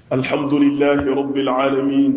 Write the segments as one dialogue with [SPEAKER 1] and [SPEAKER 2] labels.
[SPEAKER 1] الحمد لله رب العالمين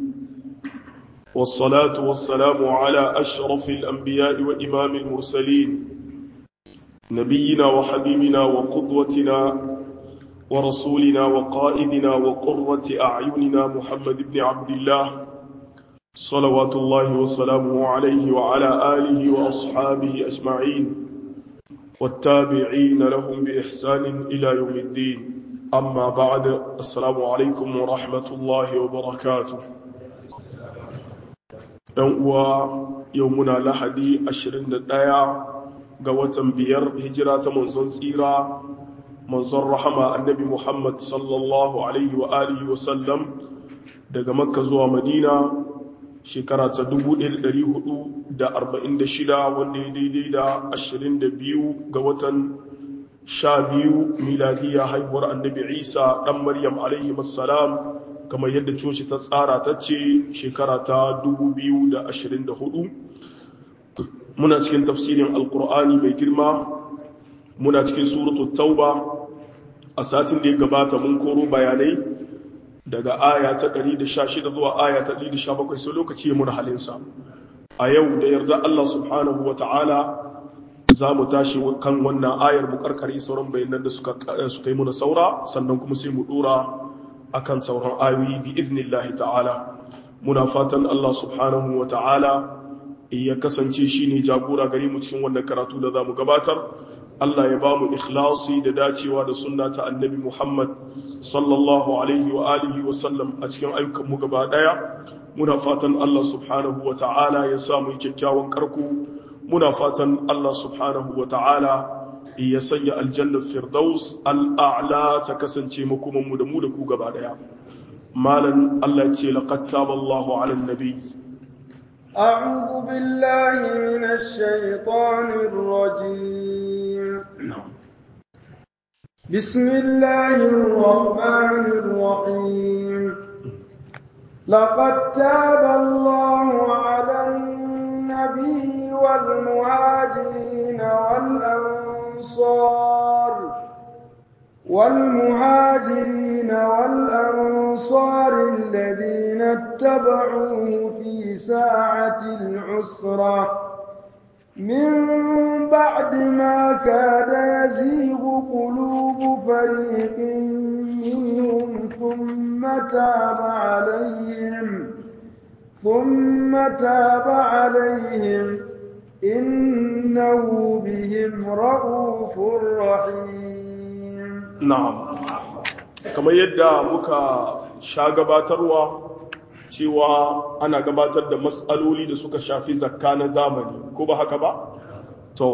[SPEAKER 1] والصلاة والسلام على أشرف الأنبياء وإمام المرسلين نبينا وحبيبنا وقدوتنا ورسولنا وقائدنا وقرة أعيننا محمد بن عبد الله صلوات الله وسلامه عليه وعلى آله وأصحابه أجمعين والتابعين لهم بإحسان إلى يوم الدين أما بعد السلام عليكم ورحمة الله وبركاته uwa yau muna lahadi 21 ga watan biyar hijira ta manzon tsira manzon rahama annabi muhammad sallallahu alaihi wa alihi wa sallam daga makka zuwa madina shekara ta 1446 wanda ya daidai da 22 ga watan sha biyu miladiya haihuwar annabi isa ɗan maryam alaihi salam kamar yadda coci ta tsara ta ce shekara ta 2024 muna cikin tafsirin alkur'ani mai girma muna cikin suratu tauba a satin da ya gabata mun koro bayanai daga aya ta 116 zuwa aya ta 117 sai lokaci ya muna halinsa a yau da yarda Allah subhanahu wa ta'ala za mu tashi kan wannan ayar mu karkare sauran bayanan da suka yi muna saura sannan kuma sai mu dora akan sauran ayoyi bi idnillahi ta'ala muna fatan Allah subhanahu wa ta'ala ya kasance shine jagora gare mu cikin wannan karatu da zamu gabatar Allah ya ba mu ikhlasi da dacewa da sunna ta annabi Muhammad sallallahu alaihi wa alihi wa sallam a cikin ayyukan mu gaba daya muna fatan Allah subhanahu wa ta'ala ya sa mu kyakkyawan karko muna fatan Allah subhanahu wa ta'ala ya sanya aljannar firdaus al'a'la ta kasance makomanmu da mu da ku gaba daya malan Allah ce laqad taballahu 'alan nabi
[SPEAKER 2] أعوذ بالله من الشيطان الرجيم بسم الله الرحمن الرحيم لقد تاب الله على النبي والمهاجرين والأنصار والمهاجرين والأنصار الذين اتبعوه في ساعة العسرة من بعد ما كاد يزيغ قلوب فريق منهم ثم تاب عليهم ثم تاب عليهم إنه بهم رؤوف رحيم
[SPEAKER 1] نعم kamar yadda muka sha gabatarwa cewa ana gabatar da matsaloli da suka shafi zakka na zamani ko ba haka ba to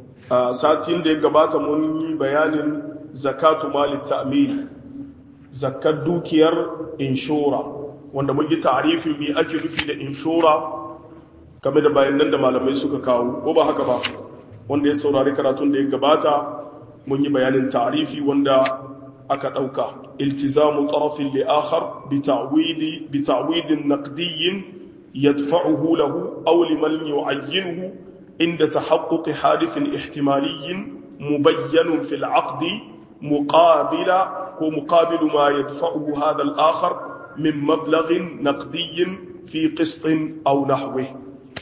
[SPEAKER 1] satin da ya gabata mun yi bayanin zakatu malit ta'mil zakkar dukiyar inshora wanda mun yi ta'arifin me ake nufi da inshora game da bayanan da malamai suka kawo ko ba haka ba wanda ya saurari karatun da ya gabata mun yi bayanin ta'arifi wanda aka dauka iltizamu tarafin li akhar bi ta'widi bi ta'widin naqdiyyin yadfa'uhu lahu aw liman yu'ayyinuhu inda tahaqquq hadithin ihtimaliyyin mubayyan fil 'aqd muqabila ko muqabilu ma yadfa'uhu hadha al-akhar min mablaghin naqdiyyin fi qistin aw nahwihi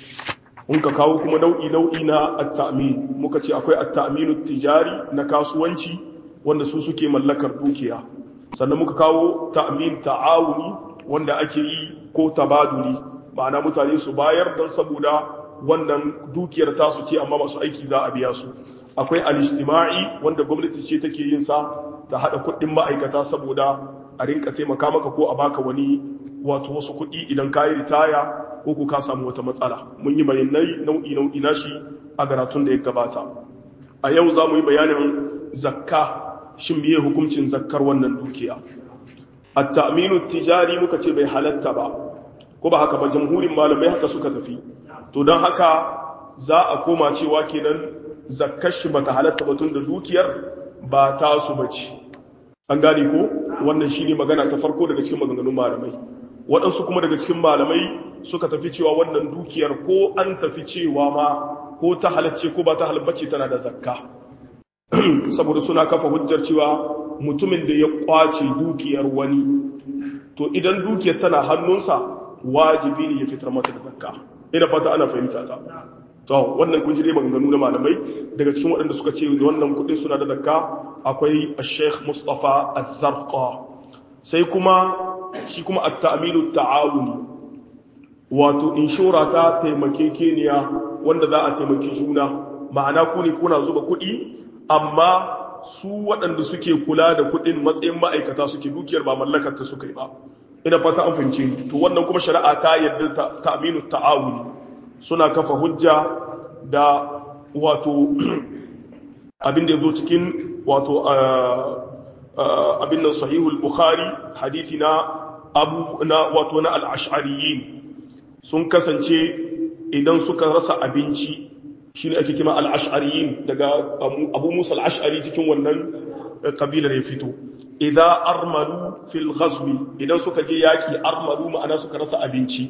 [SPEAKER 1] mun ka kawo kuma nau'i nau'i na at-ta'min muka ce akwai at-ta'minu tijari na kasuwanci wanda su suke mallakar dukiya sannan muka kawo ta'min ta'awuni wanda ake yi ko tabaduli ma'ana mutane su bayar don saboda wannan dukiyar tasu ce amma masu aiki za a biya su akwai al-ijtima'i wanda gwamnati ce take yin sa ta hada kuɗin ma'aikata saboda a rinka taimaka maka ko a baka wani wato wasu kuɗi idan ka yi ritaya ko ku ka samu wata matsala mun yi bayanai nau'i nau'i na shi a garatun da ya gabata a yau za mu yi bayanin zakka shin biye hukuncin zakkar wannan dukiya at-ta'minu tijari muka ce bai halatta ba ko ba haka ba jamhurin malamai haka suka tafi to don haka za a koma cewa kenan zakkar shi bata halatta ba tun da dukiyar ba ta su bace an gane ko wannan shine magana ta farko daga cikin maganganun malamai waɗansu kuma daga cikin malamai suka tafi cewa wannan dukiyar ko an tafi cewa ma ko ta halacce ko ba ta halabbace tana da zakka saboda suna kafa hujjar cewa mutumin da ya kwace dukiyar wani to idan dukiyar tana hannunsa wajibi ne ya fitar mata da zakka ina fata ana fahimta ta to wannan kun ji dai maganganu na malamai daga cikin waɗanda suka ce wannan kuɗin suna da zakka akwai Sheikh Mustafa Az-Zarqa sai kuma shi kuma at-ta'minu ta'awuni wato inshora ta taimakekeniya wanda za a taimaki juna ma'ana ku ne kuna zuba kuɗi amma su waɗanda suke kula da kuɗin matsayin ma'aikata suke dukiyar ba mallakar ta suka yi ba ina fata an fahimce ni to wannan kuma shari'a ta yarda ta ta'minu ta'awuni suna kafa hujja da wato abin da yazo cikin wato abin nan sahihul bukhari hadisi na abu na wato na al-ash'ariyin sun kasance idan suka rasa abinci shine ake kima al-ash'ariyin daga abu musa al-ash'ari cikin wannan kabilar ya fito idza armalu fil ghazwi idan suka je yaki armalu ma'ana suka rasa abinci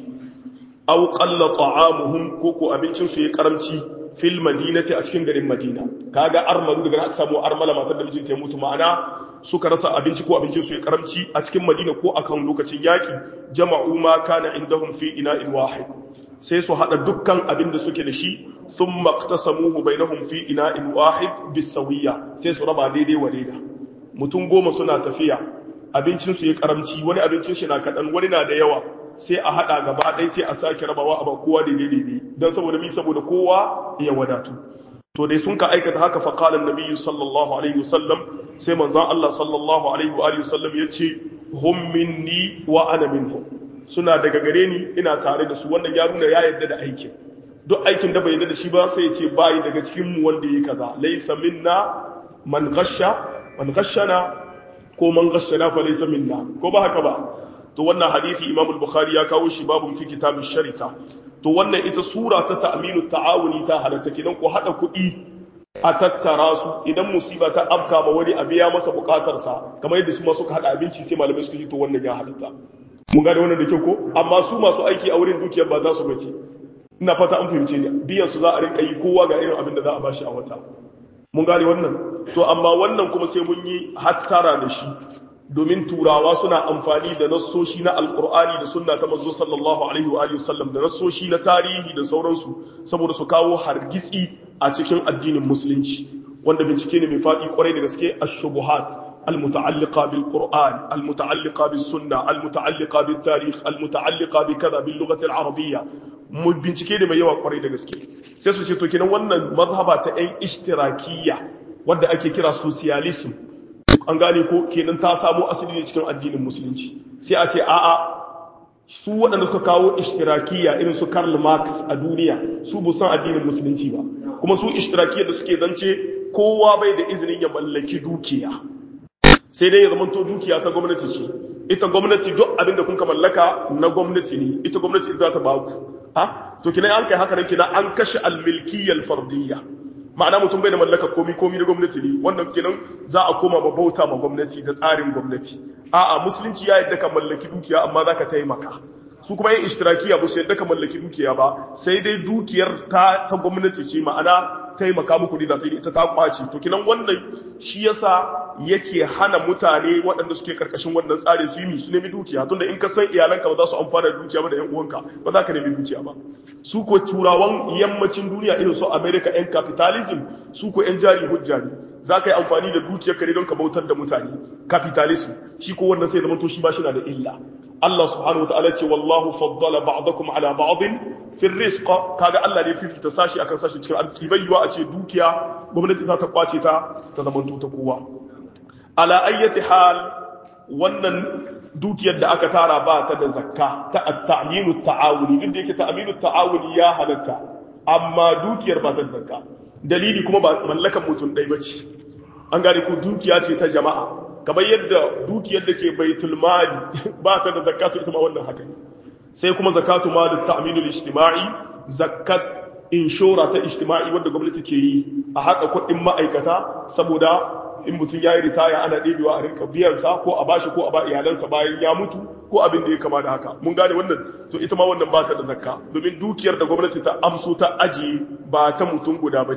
[SPEAKER 1] aw qalla ta'amuhum ko ko abincin su ya karamci fil madinati a cikin garin madina kaga armalu daga aka samu armala matar da mijinta ya mutu ma'ana suka rasa abinci ko abincin su ya karamci a cikin madina ko akan lokacin yaki jama'u ma kana indahum fi ina'in wahid sai su hada dukkan abin da suke da shi thumma iqtasamuhu bainahum fi ina'in wahid bisawiyya sai su raba daidai wa daidai mutum goma suna tafiya abincinsu ya karamci wani abincin shi na kaɗan wani na da yawa sai a haɗa gaba ɗaya sai a sake rabawa a ba kowa daidai daidai don saboda mi saboda kowa ya wadatu to dai sun ka aikata haka fa qala an sallallahu alaihi wasallam sai manzon Allah sallallahu alaihi wa alihi wasallam yace hum minni wa ana minhum suna daga gare ni ina tare da su wannan ya nuna ya yarda da aikin duk aikin da bai yarda da shi ba sai ya ce bai daga cikin mu wanda yake kaza laysa minna man ghasha man ghashana ko man ghashana fa laysa minna ko ba haka ba to wannan hadisi Imam al-Bukhari ya kawo shi babun fi kitabin sharika to wannan ita sura ta ta'minu ta'awuni ta halatta kidan ko hada kuɗi a tattara su idan musiba ta afka ma wani a biya masa bukatar sa kamar yadda su ma suka hada abinci sai malamai suka ji to wannan ya halatta mun gane wannan da kyau ko amma su masu aiki a wurin dukiyar ba za su bace ina fata an fahimce ni biyan su za a rinka yi kowa ga irin abin da za a bashi a wata mun gane wannan to amma wannan kuma sai mun yi hattara da shi domin turawa suna amfani da nassoshi na alkur'ani da sunna ta manzo sallallahu alaihi wa alihi wasallam da nassoshi na tarihi da sauransu saboda su kawo hargitsi a cikin addinin musulunci wanda bincike ne mai faɗi kwarai da gaske ash-shubuhat المتعلقة بالقرآن المتعلقة بالسنة المتعلقة بالتاريخ المتعلقة بكذا باللغة العربية bincike da mai yawa kwarai da gaske sai su ce to kenan wannan mazhaba ta yan ishtirakiyya wadda ake kira socialism an gane ko kenan ta samo asali ne cikin addinin musulunci sai a ce a'a su waɗanda suka kawo ishtirakiyya irin su Karl Marx a duniya su bu san addinin musulunci ba kuma su ishtirakiyya da suke zance kowa bai da izinin ya mallaki dukiya sai dai ya zamanto dukiya ta gwamnati ce ita gwamnati duk abin da kunka mallaka na gwamnati ne ita gwamnati za ta ba ku ha to kina an kai haka nan kina an kashe almilkiyyal fardiyya ma'ana mutum bai da mallaka komi komi na gwamnati ne wannan kenan za a koma ma bauta ma gwamnati da tsarin gwamnati a'a musulunci ya yadda ka mallaki dukiya amma zaka taimaka su kuma yin ishtirakiya ba su yadda ka mallaki dukiya ba sai dai dukiyar ta ta gwamnati ce ma'ana taimaka muku da ta ita ta kwace to kinan wannan shi yasa yake hana mutane waɗanda suke karkashin wannan tsari su yi su nemi dukiya tunda in ka san iyalanka ba za su amfana da dukiya ba da yan uwanka ba za ka nemi dukiya ba su ko turawan yammacin duniya irin su America yan capitalism su ko yan jari hujja ne za ka yi amfani da dukiyar ka ne don ka bautar da mutane capitalism shi ko wannan sai zama to shi ba shi na da illa Allah subhanahu wataala ce wallahu faddala ba'dakum ala ba'din fi rizq kaga Allah ne fifita sashi akan sashi cikin arziki bai yiwa a ce dukiya gwamnati za ta kwace ta ta zama ta kowa ala ayyati hal wannan dukiyar da aka tara ba ta da zakka ta at-ta'minu ta'awuni duk da yake ta'minu ta'awuni ya halatta amma dukiyar ba ta da zakka dalili kuma ba mallakan mutum ɗaya bace an gane ko dukiya ce ta jama'a kamar yadda dukiyar da ke baitul mali ba ta da zakatu ita ma wannan haka sai kuma zakatu ma da ta'minul ijtima'i zakat inshora ta ijtima'i wanda gwamnati ke yi a haɗa kuɗin ma'aikata saboda in mutum ya yi ritaya ana ɗebewa a rinka biyansa ko a bashi ko a ba iyalansa bayan ya mutu ko abin da ya kama da haka mun gane wannan to ita ma wannan ba ta da zakka domin dukiyar da gwamnati ta amso ta ajiye ba ta mutum guda ba ce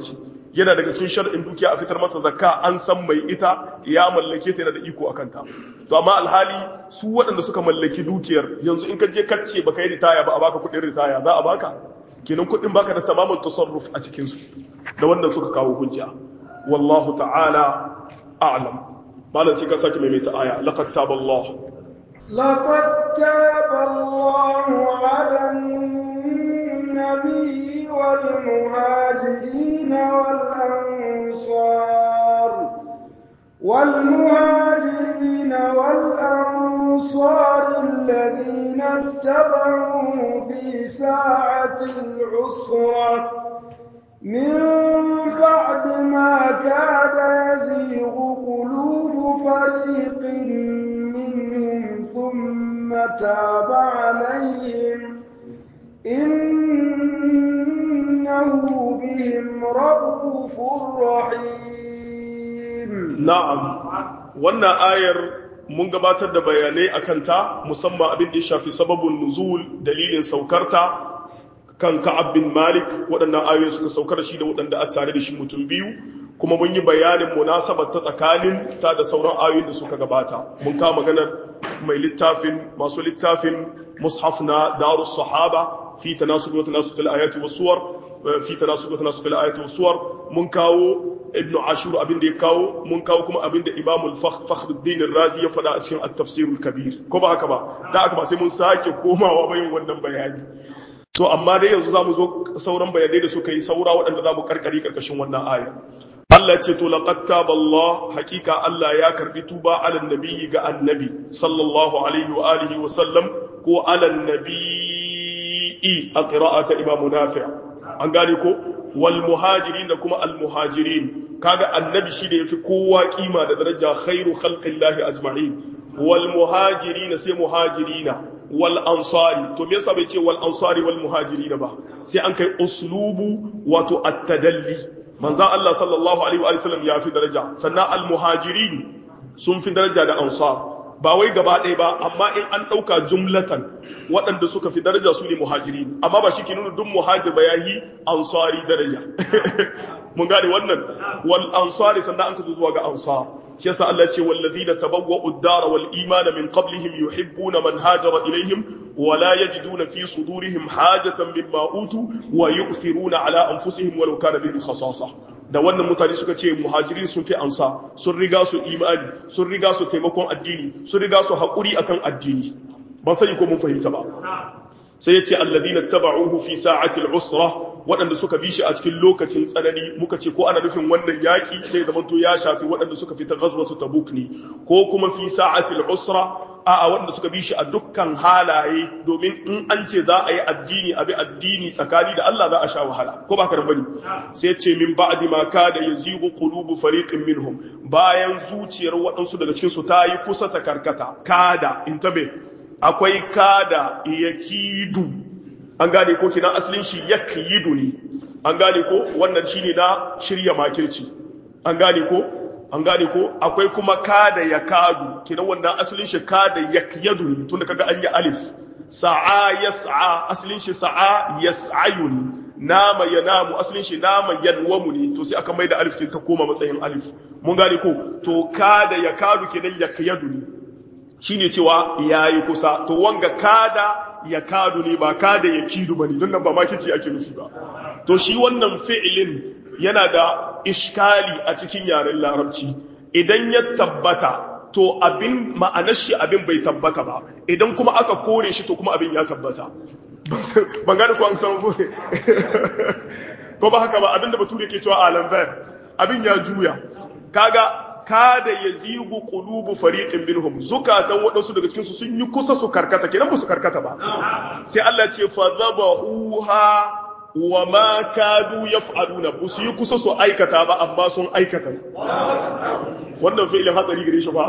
[SPEAKER 1] yana daga cikin shar'in dukiya a fitar mata zakka an san mai ita ya mallake ta yana da iko akan ta to amma alhali su waɗanda suka mallaki dukiyar yanzu in ka je kacce baka yi ritaya ba a baka kuɗin ritaya za a baka kenan kuɗin baka da tamamin tasarruf a cikin su da wanda suka kawo hujja wallahu ta'ala a'lam malam sai ka sake maimaita aya laqad taballahu
[SPEAKER 2] لقد تاب الله على النبي والمهاجرين والأنصار والمهاجرين والأنصار الذين اتبعوا في ساعة العسرة من بعد ما كاد يزيغ قلوب فريق منهم ثم تاب عليهم إنه بهم رؤوف رحيم
[SPEAKER 1] na'am wannan ayar mun gabatar da bayanai akan ta musamman abin da ya shafi sababin nuzul dalilin saukarta kan Ka'ab bin Malik waɗannan ayoyi suka saukar shi da waɗanda a tare da shi mutum biyu kuma mun yi bayanin munasabar ta tsakanin ta da sauran ayoyin da suka gabata mun kawo maganar mai littafin masu littafin mushaf na darus sahaba fi tanasub wa tanasub al-ayati was suwar fi tanasub wa tanasub al-ayati was suwar mun kawo ibnu ashur abin da ya kawo mun kawo kuma abin da imamul fakhruddin razi ya faɗa a cikin at-tafsirul kabir ko ba haka ba da aka ba sai mun sake komawa bayin wannan bayani to amma dai yanzu zamu zo sauran bayanai da suka yi saura waɗanda zamu karkari karkashin wannan aya Allah ce to laqad taballah hakika Allah ya karbi tuba ala nabiyyi ga annabi sallallahu alaihi wa alihi wa sallam ko ala nabiyyi a qira'ata imam nafi' an gane ko wal muhajirin da kuma al muhajirin kaga annabi shi da yafi kowa kima da daraja khairu khalqillahi ajma'in wal muhajirin sai muhajirina wal ansari to me yasa bai ce wal ansari wal muhajirina ba sai an kai uslubu wato at-tadalli manzon Allah sallallahu alaihi wa sallam ya fi daraja sannan al muhajirin sun fi daraja da ansar ba wai gaba ɗaya ba amma in an ɗauka jumlatan waɗanda suka fi daraja su ne muhajiri amma ba shi ke nuna duk muhajir ba ya yi ansari daraja mun gane wannan wal ansari sannan an ka zuwa ga ansar shi yasa Allah ce wallazina tabawwa'u ad-dara wal imana min qablihim yuhibbuna man hajara ilaihim wa la yajiduna fi sudurihim hajatan mimma utu wa yu'thiruna ala anfusihim walau kana bihim khasasa da wannan mutane suka ce muhajirin sun fi ansa sun riga su imani sun riga su taimakon addini sun riga su haƙuri akan addini ban sani ko mun fahimta ba sai ya ce alladhina taba'uhu fi sa'atil usra waɗanda suka bi shi a cikin lokacin tsanani muka ce ko ana nufin wannan yaƙi sai da manto ya shafi waɗanda suka fita ghazwatu tabuk ne ko kuma fi sa'atil usra a'a waɗanda suka bi shi a dukkan halaye domin in an ce za a yi addini a bi addini tsakani da Allah za a sha wahala ko ba ka da bane sai ce min ba'di ma kada yazigu qulubu fariqin minhum bayan zuciyar waɗansu daga cikin su ta yi kusa ta karkata kada intabe akwai kada yakidu an gane ko kina asalin shi yakidu ne an gane ko wannan shine na shirya makirci an gane ko an gane ko akwai kuma kada ya kadu kina wannan asalin shi kada yakyadu ne tunda kaga an yi alif sa'a yas'a asalin shi sa'a yas'ayu ne nama yanamu asalin shi nama yanwamu ne to sai aka maida alif kin ta koma matsayin alif mun gane ko to kada ya kadu kinan yakyadu ne shine cewa yayi kusa to wanga kada ya kadu ne ba kada ya kidu bane don nan ba makici ake nufi ba to shi wannan fi'ilin yana da iskali a cikin yaren larabci idan ya tabbata to abin ma'anar shi abin bai tabbata ba idan kuma aka kore shi to kuma abin ya tabbata ban gane ko an san ko ba haka ba abinda bature ke cewa alam abin ya juya kaga kada yazigu qulubu fariqin minhum zukatan wadansu daga cikin su sun yi kusa su karkata kenan ba su karkata ba sai Allah ce fa zabahuha wa ma kadu yaf'aluna ba su yi kusa su aikata ba amma sun aikata wannan fi'ilin hatsari gare shi ba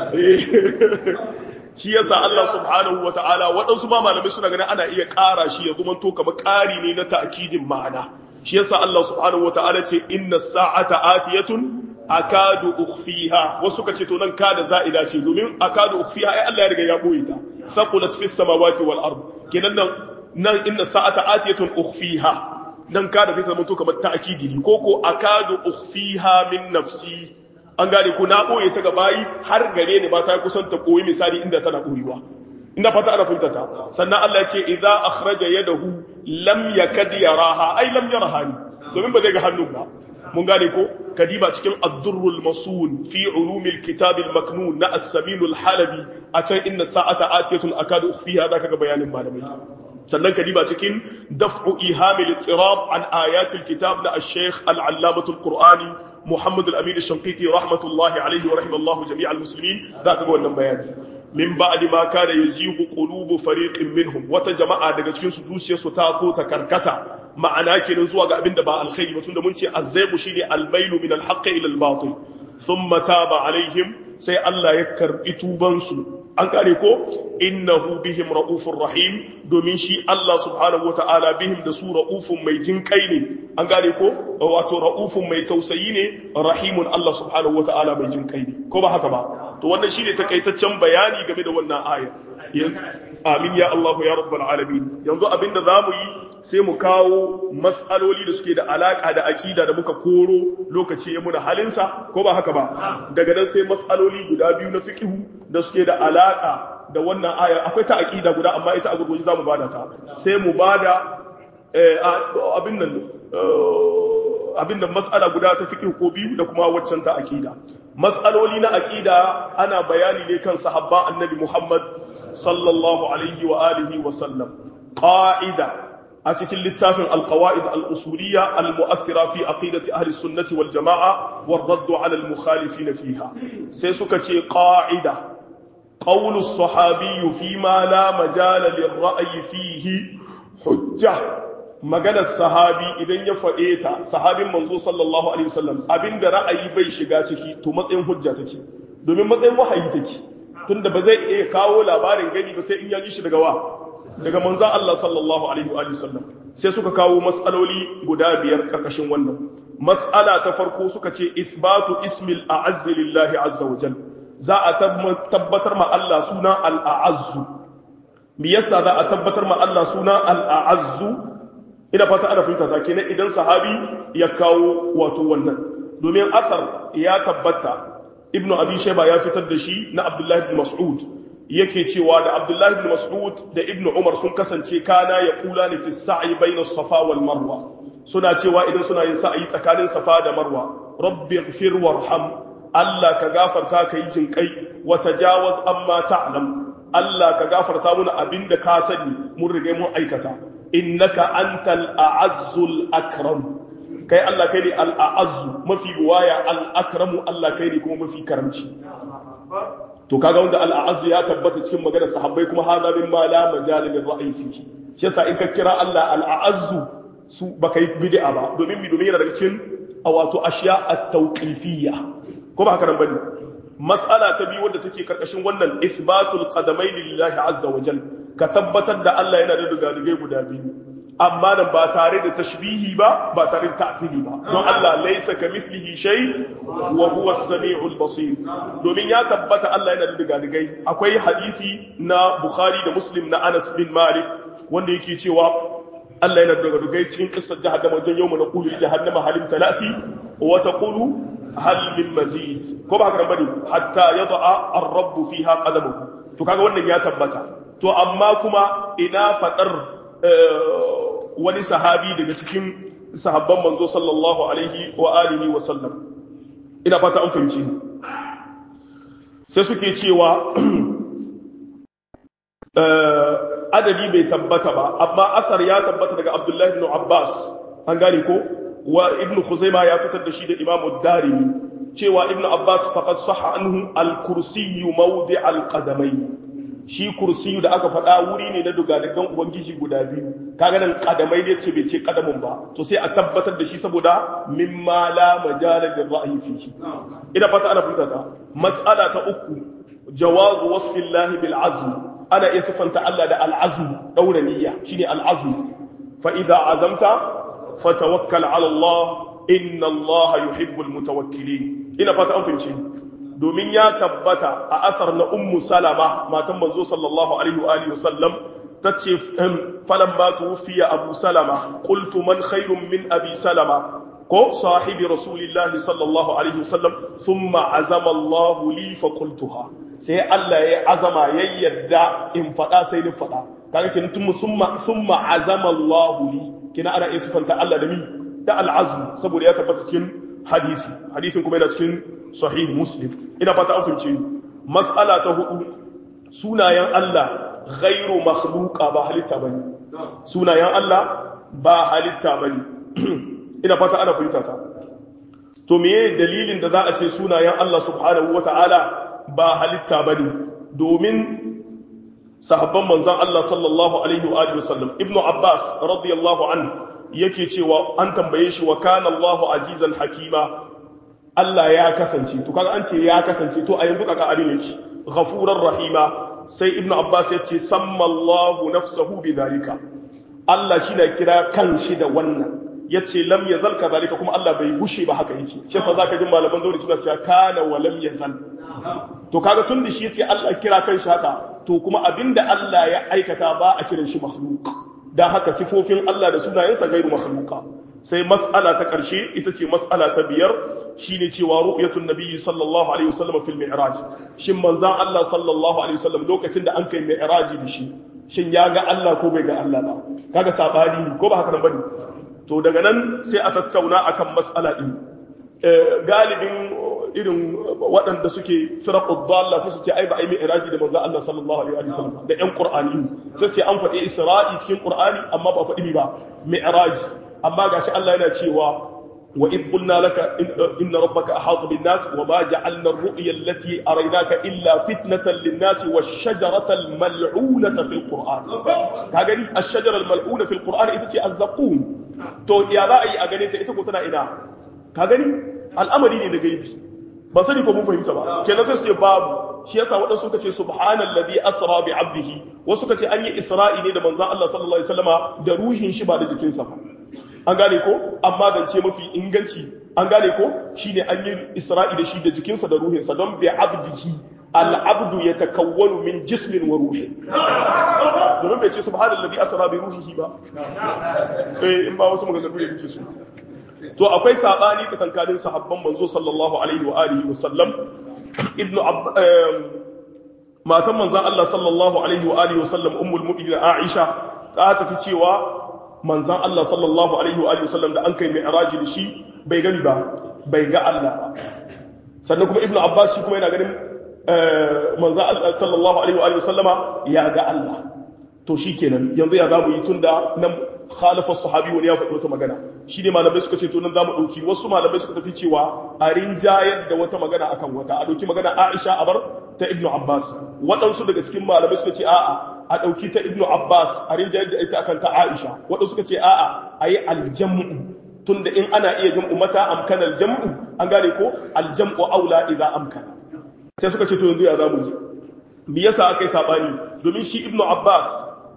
[SPEAKER 1] shi yasa Allah subhanahu wa ta'ala waɗansu ma malamai suna ganin ana iya ƙara shi ya zama to kamar ƙari ne na ta'kidin ma'ana shi yasa Allah subhanahu wa ta'ala ce inna sa'ata atiyatun akadu ukhfiha wasu kace to nan kada za'ida ce domin akadu ukhfiha ai Allah ya riga ya boye ta saqulat fis samawati wal ard kenan nan nan inna sa'ata atiyatun ukhfiha dan kada sai ta zama to kamar ta'kidi ne ko ko akadu ukhfiha min nafsi an gane ko na boye ta gabayi har gare ni ba ta kusan ta koyi misali inda tana koyiwa ina fata ana fahimta ta sannan Allah ya ce idza akhraja yadahu lam yakad yaraha ai lam yaraha ni domin ba zai ga hannun ba mun gane ko kadiba cikin ad-durrul masun fi ulumil kitab al-maknun na as-samin al-halabi a can inna sa'ata atiyatun akadu ukhfiha zaka ga bayanin malamai sannan kadiba cikin daf'u ihamil ittirab an ayatil kitab na ash-shaykh al-allamatul qur'ani muhammad al-amin ash-shanqiti rahmatullahi alayhi wa rahimallahu jami'al muslimin zaka ga wannan bayani min ba'di ma kana yazigu qulubu fariqin minhum wata jama'a daga cikin su zuciyarsu ta so ta karkata ma'ana kenan zuwa ga abinda ba alkhairi ba tunda mun ce azzaibu shine almailu min alhaqq ila albatil thumma taba alaihim sai Allah ya karbi tuban su an kare ko innahu bihim raufur rahim domin shi Allah subhanahu wataala bihim da su raufun mai jinkai ne an gane ko wato raufun mai tausayi ne rahimun Allah subhanahu wataala mai jinkai ne ko ba haka ba to wannan shine takaitaccen bayani game da wannan aya amin ya Allah ya rabbal alamin yanzu abinda zamu yi sai mu kawo mas'aloli da suke da alaka da aqida da muka koro lokaci ya muna halinsa ko ba haka ba daga nan sai mas'aloli guda biyu na fiqhu da suke da alaka da wannan aya akwai ta aqida guda amma ita a gurguje zamu bada ta sai mu bada abin nan abin nan mas'ala guda ta fiqhu ko biyu da kuma waccan ta aqida mas'aloli na aqida ana bayani ne kan sahabba annabi Muhammad sallallahu alaihi wa alihi wa sallam qa'ida a cikin littafin alqawaid al-usuliyya al-mu'athira fi aqidati ahli sunnati wal jama'a war radd 'ala al-mukhalifin fiha sai suka ce qa'ida qawlu as-sahabi fi ma la majala lir-ra'yi fihi hujja maganar sahabi idan ya faɗe ta sahabin manzo sallallahu alaihi wasallam abinda ra'ayi bai shiga ciki to matsayin hujja take domin matsayin wahayi take tunda ba zai iya kawo labarin gani ba sai in ya ji shi daga wa daga manzo Allah sallallahu alaihi wa sallam sai suka kawo mas'aloli guda biyar karkashin wannan mas'ala ta farko suka ce ithbatu ismil a'azz lillahi azza wa jal za a tabbatar ma Allah suna al-a'azz me yasa za a tabbatar ma Allah suna al-a'azz ina fata ana fahimta ta kenan idan sahabi ya kawo wato wannan domin asar ya tabbata ibnu abi shayba ya fitar da shi na abdullahi ibn mas'ud yake cewa da abdullahi ibn mas'ud da ibnu umar sun kasance kana ya kula ni fi sa'i bayna safa wal marwa suna cewa idan suna yin sa'i tsakanin safa da marwa rabbi ighfir warham Allah ka gafarta ka yi jinkai wa tajawaz amma ta'lam Allah ka gafarta muna abinda ka sani mun rige mun aikata innaka antal a'azzul akram kai Allah kai ne al-a'azzu mafi waya al-akramu Allah kai ne kuma mafi karamci to kaga wanda al-a'azzu ya tabbata cikin maganar sahabbai kuma hada min ma la majal lil ra'yi fihi shi yasa in ka kira Allah al-a'azzu su baka yi bid'a ba domin mi domin yana daga cikin wato ashiya at-tawqifiyya ko ba haka nan bane mas'ala ta biyu wadda take karkashin wannan ithbatul qadamain lillahi azza wa jalla ka tabbatar da Allah yana da dugadigai guda biyu amma nan ba tare da tashbihi ba ba tare da ta'fili ba don Allah laysa kamithlihi shay wa huwa as-sami'ul basir domin ya tabbata Allah yana da dugadigai akwai hadisi na Bukhari da Muslim na Anas bin Malik wanda yake cewa Allah yana da dugadigai cikin kissar jahannama wajen yawma naqulu jahannama halim talati wa taqulu hal min mazid ko ba haka bane hatta yada'a ar-rabb fiha qadamahu to kaga wannan ya tabbata to amma kuma ina fadar wani sahabi daga cikin sahabban manzo sallallahu alaihi wa alihi wa sallam ina fata an fahimci sai suke cewa adadi bai tabbata ba amma asar ya tabbata daga abdullahi ibn abbas an gane ko wa ibn khuzaima ya fitar da shi da imamu darimi cewa ibn abbas faqad sahha anhu al-kursiyyu mawdi' al-qadamai shi kursiyu da aka faɗa wuri ne na dugadigan ubangiji guda biyu kaga nan kadamai ne ce bai ce kadamin ba to sai a tabbatar da shi saboda mimma la majala lil ra'yi fihi ina fata ana fahimta ta mas'ala ta uku jawazu wasfi llahi bil azm ana iya sifanta Allah da al azm daura niyya shine al azm fa idza azamta fatawakkal ala Allah inna Allah yuhibbul mutawakkilin ina fata an fahimci domin ya tabbata a asar na ummu salama matan manzo sallallahu alaihi wa alihi wasallam tace falamma tuwfiya abu salama qultu man khairun min abi salama ko sahibi rasulillahi sallallahu alaihi wasallam thumma azama Allah li fa qultuha sai Allah ya azama ya yadda in fada sai ni fada kaga kin tun thumma thumma azama Allah li kina ana isfanta Allah da mi da al'azm saboda ya tabbata cikin hadisi hadisin kuma yana cikin sahih muslim ina fata an fahimce ni mas'ala ta hudu sunayen Allah ghairu makhluqa ba halitta bane sunayen Allah ba halitta bane ina fata ana fahimta ta to meye dalilin da za a ce sunayen Allah subhanahu wata'ala ba halitta bane domin sahabban manzon Allah sallallahu alaihi wa alihi wasallam ibnu abbas radiyallahu anhu yake cewa an tambaye shi wa kana Allahu azizan hakima Allah ya kasance to kaga an ce ya kasance to a yanzu kaga abin yake ghafurar rahima sai ibnu abbas ya ce samma Allahu nafsahu bidhalika Allah shi na kira kan shi da wannan yace lam yazal kadhalika kuma Allah bai gushe ba haka yake shi yasa zaka ji malaman zauri suna cewa kana wa lam yazal to kaga tun da shi yace Allah kira kan shi haka to kuma abinda Allah ya aikata ba a kiran shi makhluq da haka sifofin Allah da sunayensa gairu makhluqa sai mas'ala ta ƙarshe ita ce mas'ala ta biyar shine cewa ru'yatun nabiyyi sallallahu alaihi wasallam fil mi'raj shin manzan Allah sallallahu alaihi wasallam lokacin da an kai mi'raji da shi shin ya ga Allah ko bai ga Allah ba kaga sabani ne ko ba haka nan bane to daga nan sai a tattauna akan mas'ala din galibin irin waɗanda suke firaqud dalla sai su ce ai ba ai mi'raji da manzon Allah sallallahu alaihi wasallam da ƴan qur'ani sai ce an faɗi isra'i cikin qur'ani amma ba faɗi ba mi'raji amma gashi Allah yana cewa wa id qulna laka inna rabbaka ahata bin nas wa ma ja'alna ar-ru'ya allati araynaka illa fitnatan lin nas wash-shajarata al-mal'unata fil qur'an ka gani ash-shajara al-mal'una fil qur'an ita ce az-zaqum to ya za a yi a gane ta ita ko tana ina ka gani al'amari ne da gaibi ba sani ko mun fahimta ba kenan sai su ce babu shi yasa waɗansu suka ce subhanallazi asra bi abdihi wasu suka ce an yi isra'i ne da manzon Allah sallallahu alaihi wasallama da ruhin shi ba da jikinsa ba an gane ko amma zance mafi inganci an gane ko shine an yi isra'i da shi da jikinsa da ruhinsa don bi abdihi al-abdu yatakawwanu min jismin wa ruhi domin bai ce subhanallazi asra bi ruhihi ba eh in ba wasu maganganu ne kake so to akwai sabani tsakankanin sahabban manzo sallallahu alaihi wa alihi wa sallam ibnu matan manzon Allah sallallahu alaihi wa alihi wa sallam ummul mu'minin Aisha ta tafi cewa manzon Allah sallallahu alaihi wa alihi wa sallam da an kai mi'raji da shi bai gani ba bai ga Allah ba sannan kuma ibnu Abbas shi kuma yana ganin manzon Allah sallallahu alaihi wa alihi wa sallama ya ga Allah to shikenan yanzu ya zamu yi tunda nan khalafa sahabi wani ya faɗi wata magana shi ne malamai suka ce to nan zamu ɗauki wasu malamai suka tafi cewa a rinjayar da wata magana akan wata a ɗauki magana Aisha a bar ta Ibn Abbas waɗansu daga cikin malamai suka ce a'a a ɗauki ta Ibn Abbas a rinjayar da ita akan ta Aisha waɗansu suka ce a'a a yi aljam'u tunda in ana iya jam'u mata amkana aljam'u an gane ko aljam'u aula idza amkana sai suka ce to yanzu ya zamu ji me yasa aka yi sabani domin shi Ibn Abbas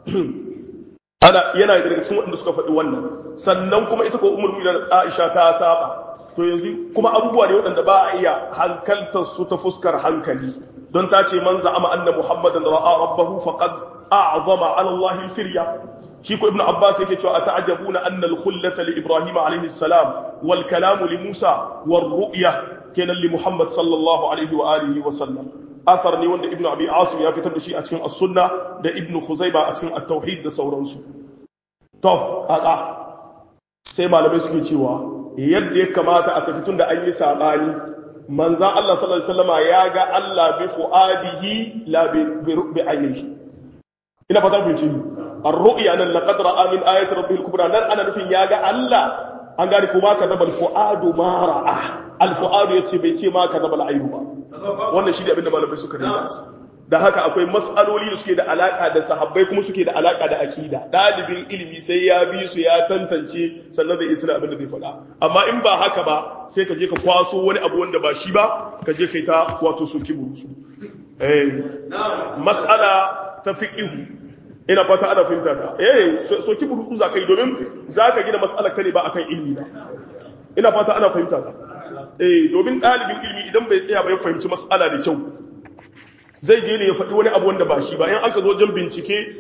[SPEAKER 1] ana yana daga cikin waɗanda suka faɗi wannan sannan kuma ita ko umar mu'minin Aisha ta saba to yanzu kuma abubuwa ne waɗanda ba a iya hankaltar su ta fuskar hankali don ta ce man za'ama anna muhammadan ra'a rabbahu faqad a'zama 'ala Allah al-firya shi ko ibnu abbas yake cewa ata'jabuna anna al-khullata li ibrahim alayhi salam wal kalam li musa war ru'ya kenan li muhammad sallallahu alaihi wa alihi wa sallam athar ne wanda ibnu abi asim ya fitar da shi a cikin as-sunna da ibnu khuzaiba a cikin at-tauhid da sauransu to aka sai malamai suke cewa yadda ya kamata a tafi tun da an yi sabani manzan Allah sallallahu alaihi wasallama ya ga Allah bi fuadihi la bi ainihi ina fata kun ci ar-ru'ya nan laqad ra'a min ayati rabbihil kubra nan ana nufin ya ga Allah an gani kuma ka zaba al-fuadu ma ra'a al-fuadu yace bai ce ma ka zaba al-ainu ba wannan shi ne abinda malamai suka rinda da haka akwai mas'aloli da suke da alaka da sahabbai kuma suke da alaka da akida dalibin ilimi sai ya bi su ya tantance sannan zai isra abin da zai faɗa amma in ba haka ba sai ka je ka kwaso wani abu wanda ba shi ba ka je kai ta wato soki burusu eh mas'ala ta fiqhu ina fata ana fahimta ta eh soki burusu za ka yi domin za ka gina mas'alar ka ne ba akan ilimi ba ina fata ana fahimta ta eh domin dalibin ilimi idan bai tsaya ba ya fahimci mas'ala da kyau zai je ne ya faɗi wani abu wanda ba shi ba in aka zo wajen bincike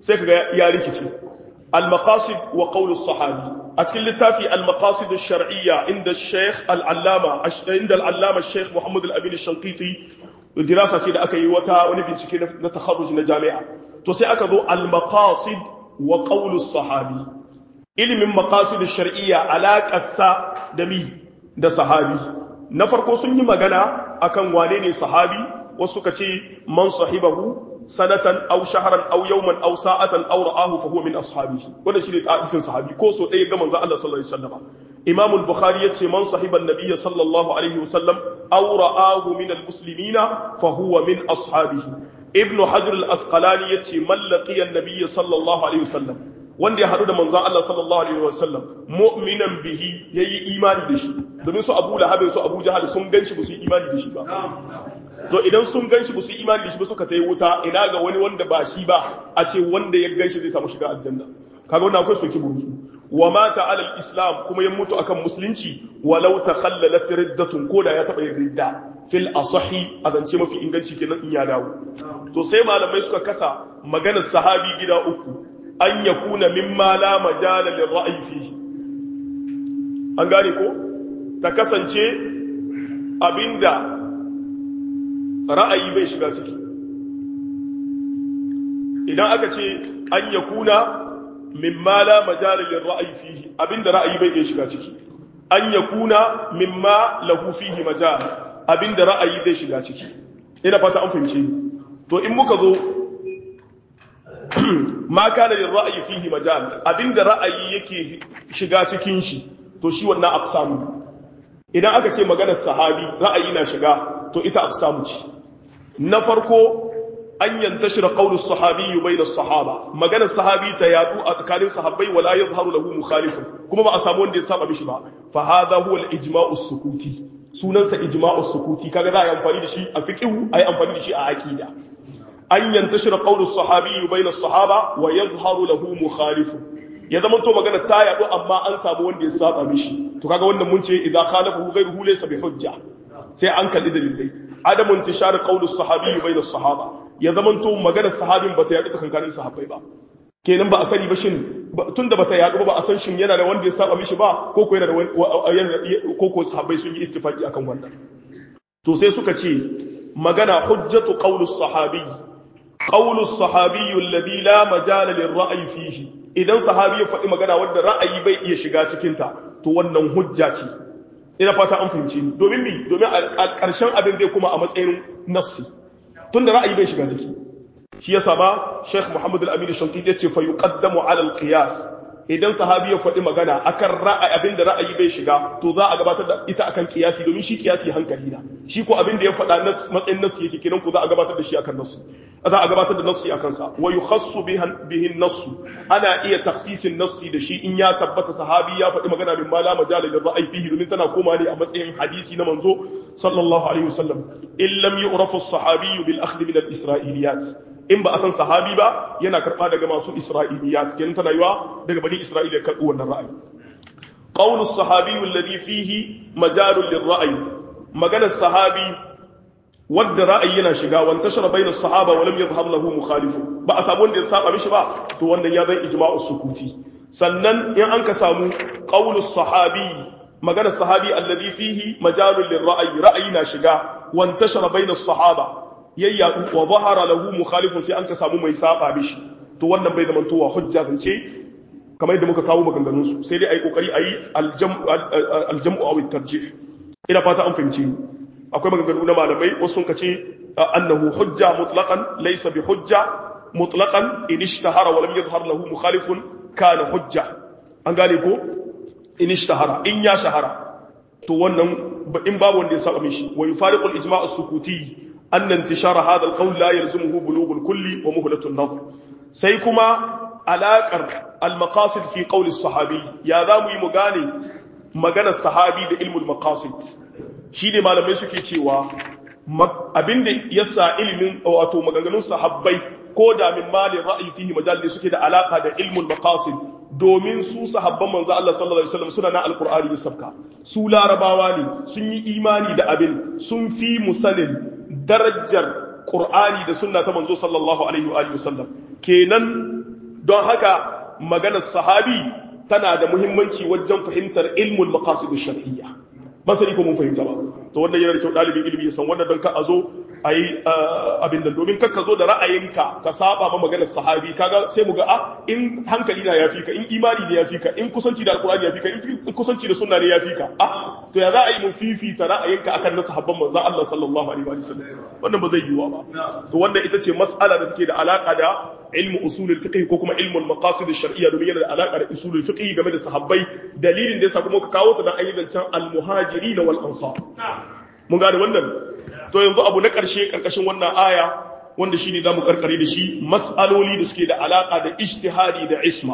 [SPEAKER 1] sai kaga ya rikici al-maqasid wa qawl as-sahabi a cikin littafi al-maqasid ash-shar'iyya inda Sheikh al-Allama inda al-Allama Sheikh Muhammad al-Amin ash-Shanqiti dirasa ce da aka yi wata wani bincike na takharruj na jami'a to sai aka zo al-maqasid wa qawl as-sahabi ilimin maqasid ash-shar'iyya alaqassa da mi da sahabi na farko sun yi magana akan wane ne sahabi wasu suka ce man sahibahu sanatan aw shahran aw yawman aw sa'atan aw ra'ahu fa huwa min ashabihi wanda shine ta'ifin sahabi ko so ɗaya ga manzo Allah sallallahu alaihi wasallam Imam al-Bukhari yace man sahiba an-nabiy sallallahu alaihi wasallam aw ra'ahu min al-muslimina fa huwa min ashabihi Ibn Hajar al-Asqalani yace man laqiya an-nabiy sallallahu alaihi wasallam wanda ya haɗu da manzan Allah sallallahu alaihi wasallam mu'minan bihi yayi imani da shi domin su Abu Lahab su Abu Jahal sun ganshi ba su yi imani da shi ba to idan sun ganshi ba su yi imani da shi ba suka tayi wuta ina ga wani wanda ba shi ba a ce wanda ya ganshi zai samu shiga aljanna kaga wannan akwai soki burusu wa mata ala islam kuma ya mutu akan musulunci walau takhallalat riddatun koda ya taba yin ridda fil asahi a zance mafi inganci kenan in ya dawo to sai malamai suka kasa maganar sahabi gida uku an ya kuna mimma la majala lil ra'yi fihi an gane ko ta kasance abinda ra'ayi bai shiga ciki idan aka ce an ya kuna mimma la majala lil ra'yi fihi abinda ra'ayi bai iya shiga ciki an ya kuna mimma lahu fihi majal abinda ra'ayi zai shiga ciki ina fata an fahimce ni to in muka zo ma kana lil ra'yi fihi majal abinda ra'ayi yake shiga cikin shi to shi wannan aqsamu idan aka ce maganar sahabi ra'ayi na shiga to ita aqsamu ce na farko an yantashira qawlu sahabi bayna sahaba maganar sahabi ta yadu a tsakanin sahabbai wala yadhharu lahu mukhalifun kuma ba a samu wanda ya saba mishi ba fa hadha huwa al-ijma'u sukuti sunansa ijma'u sukuti kaga za a yi amfani da shi a fiqhu a yi amfani da shi a aqida an yantashira qawlu sahabi bayna sahaba wa yadhharu lahu mukhalifun ya zama to magana ta yadu amma an samu wanda ya saba mishi to kaga wannan mun ce idza khalafahu ghayruhu laysa bi hujja sai an kalli dalilai adamu intishar qawlu sahabi bayna sahaba ya zama to magana sahabin bata yadu tsakankanin sahabbai ba kenan ba a sani ba shin tunda bata yadu ba a san shin yana da wanda ya saba mishi ba ko ko yana da ko ko sahabbai sun yi ittifaki akan wannan to sai suka ce magana hujjatu qawlu sahabi qawlu sahabi alladhi la majala lirra'yi fihi idan sahabi ya faɗi magana wadda ra'ayi bai iya shiga cikinta to wannan hujja ce ina fata an fahimci ni domin mi domin a ƙarshen abin zai kuma a matsayin nassi tun da ra'ayi bai shiga ciki shi yasa ba Sheikh Muhammad Al-Amin Shankiti ya ce fa yuqaddamu ala al-qiyas idan sahabi ya faɗi magana akan ra'ayi abin da ra'ayi bai shiga to za a gabatar da ita akan qiyasi domin shi qiyasi hankali na shi ko abin da ya faɗa matsayin nassi yake kenan ku za a gabatar da shi akan nassi za a gabatar da nassi a kansa wa yukhassu bihin nassu ana iya taksisin nassi da shi in ya tabbata sahabi ya faɗi magana min mala majala lil ra'yi fihi domin tana koma ne a matsayin hadisi na manzo sallallahu alaihi wasallam in lam yu'rafu as-sahabi bil akhdh min al-isra'iliyat in ba a san sahabi ba yana karba daga masu isra'iliyat kenan tana yiwa daga bani isra'ila ya karbi wannan ra'ayi qawlu as-sahabi alladhi fihi majalun lir ra'yi maganar sahabi wadda ra'ayi yana shiga wan tashara bainas sahaba wa lam yadhhar lahu mukhalifu ba a samu wanda ya saba mishi ba to wannan ya zan ijma'u sukuti sannan in an ka samu qaulus sahabi maganar sahabi alladhi fihi majalun lirra'yi ra'ayi na shiga wan tashara bainas sahaba yayya wa zahara lahu mukhalifun sai an ka samu mai saba mishi to wannan bai zama towa hujja zance kamar yadda muka kawo maganganun su sai dai ayi kokari ayi aljam'u aljam'u aw at-tarjih ina fata an fahimci ni akwai maganganu na malamai wasu sun kace annahu hujja mutlaqan laysa bi hujja mutlaqan in ishtahara wa lam yadhhar lahu mukhalifun kana hujja an gane ko in ishtahara in ya shahara to wannan in babu wanda ya saba mishi wa yufariqu al-ijma' as-sukuti anna intishara hadha al-qawl la yalzimuhu bulugh al-kulli wa muhlatu an-nadhr sai kuma alaqar al-maqasid fi qawl as-sahabi ya zamu yi mu gane maganar sahabi da ilmul maqasid shi ne malamai suke cewa abinda ya sa ilimin wato maganganun sahabbai ko da min malin ra'ayi fihi majalli suke da alaka da ilmul maqasid domin su sahabban manzo Allah sallallahu alaihi wasallam suna na alqur'ani da sabka su larabawa ne sun yi imani da abin sun fi musanin darajar qur'ani da sunna ta manzo sallallahu alaihi wa alihi wasallam kenan don haka maganar sahabi tana da muhimmanci wajen fahimtar ilmul maqasid shar'iyya ba sani ko mun fahimta ba to wannan yana da kyau dalibin ilimi ya san wannan don ka a zo a yi abin da domin kakka zo da ra'ayinka ka saba ma maganar sahabi kaga sai mu ga a in hankali na yafi ka in imani ne yafi ka in kusanci da alkurani yafi ka in kusanci da sunna ne yafi ka a to ya za a yi mu fifita ra'ayinka akan na sahabban manzo Allah sallallahu alaihi wa sallam wannan ba zai yiwa ba to wannan ita ce mas'ala da take da alaka da ilmu usulul fiqh ko kuma ilmul maqasid ash-shar'iyya domin yana da alaka da usulul fiqh game da sahabbai dalilin da yasa kuma ka kawo ta dan ayyukan al-muhajirin wal ansar mun gane wannan to yanzu abu na ƙarshe ƙarƙashin wannan aya wanda shi ne za mu ƙarƙare da shi mas'aloli da suke da alaƙa da ijtihadi da isma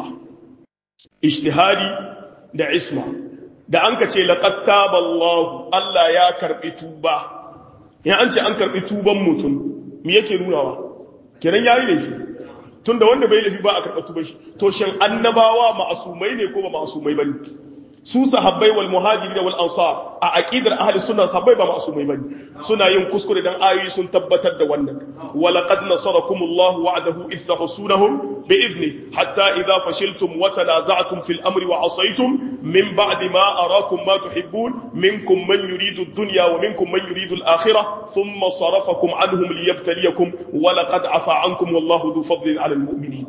[SPEAKER 1] ijtihadi da isma da an ka ce laqad taballahu Allah ya karɓi tuba in an ce an karɓi tuban mutum me yake nunawa kenan yayi laifi tunda wanda bai laifi ba a karɓa tuban shi to shin annabawa ma'asumai ne ko ba ma'asumai bane su sahabbai wal muhajirin wal ansar a aqidar ahli sunna sahabbai ba ma'sumai bane suna yin kuskure dan ayoyi sun tabbatar da wannan wa laqad nasarakumullahu wa'adahu idh tahsunahum bi idni hatta idha fashiltum wa tanaza'tum fil amri wa asaytum min ba'di ma arakum ma tuhibbun minkum man yuridu ad-dunya wa minkum man yuridu al-akhirah thumma sarafakum anhum liyabtaliyakum wa laqad afa ankum wallahu dhu fadlin 'ala al-mu'minin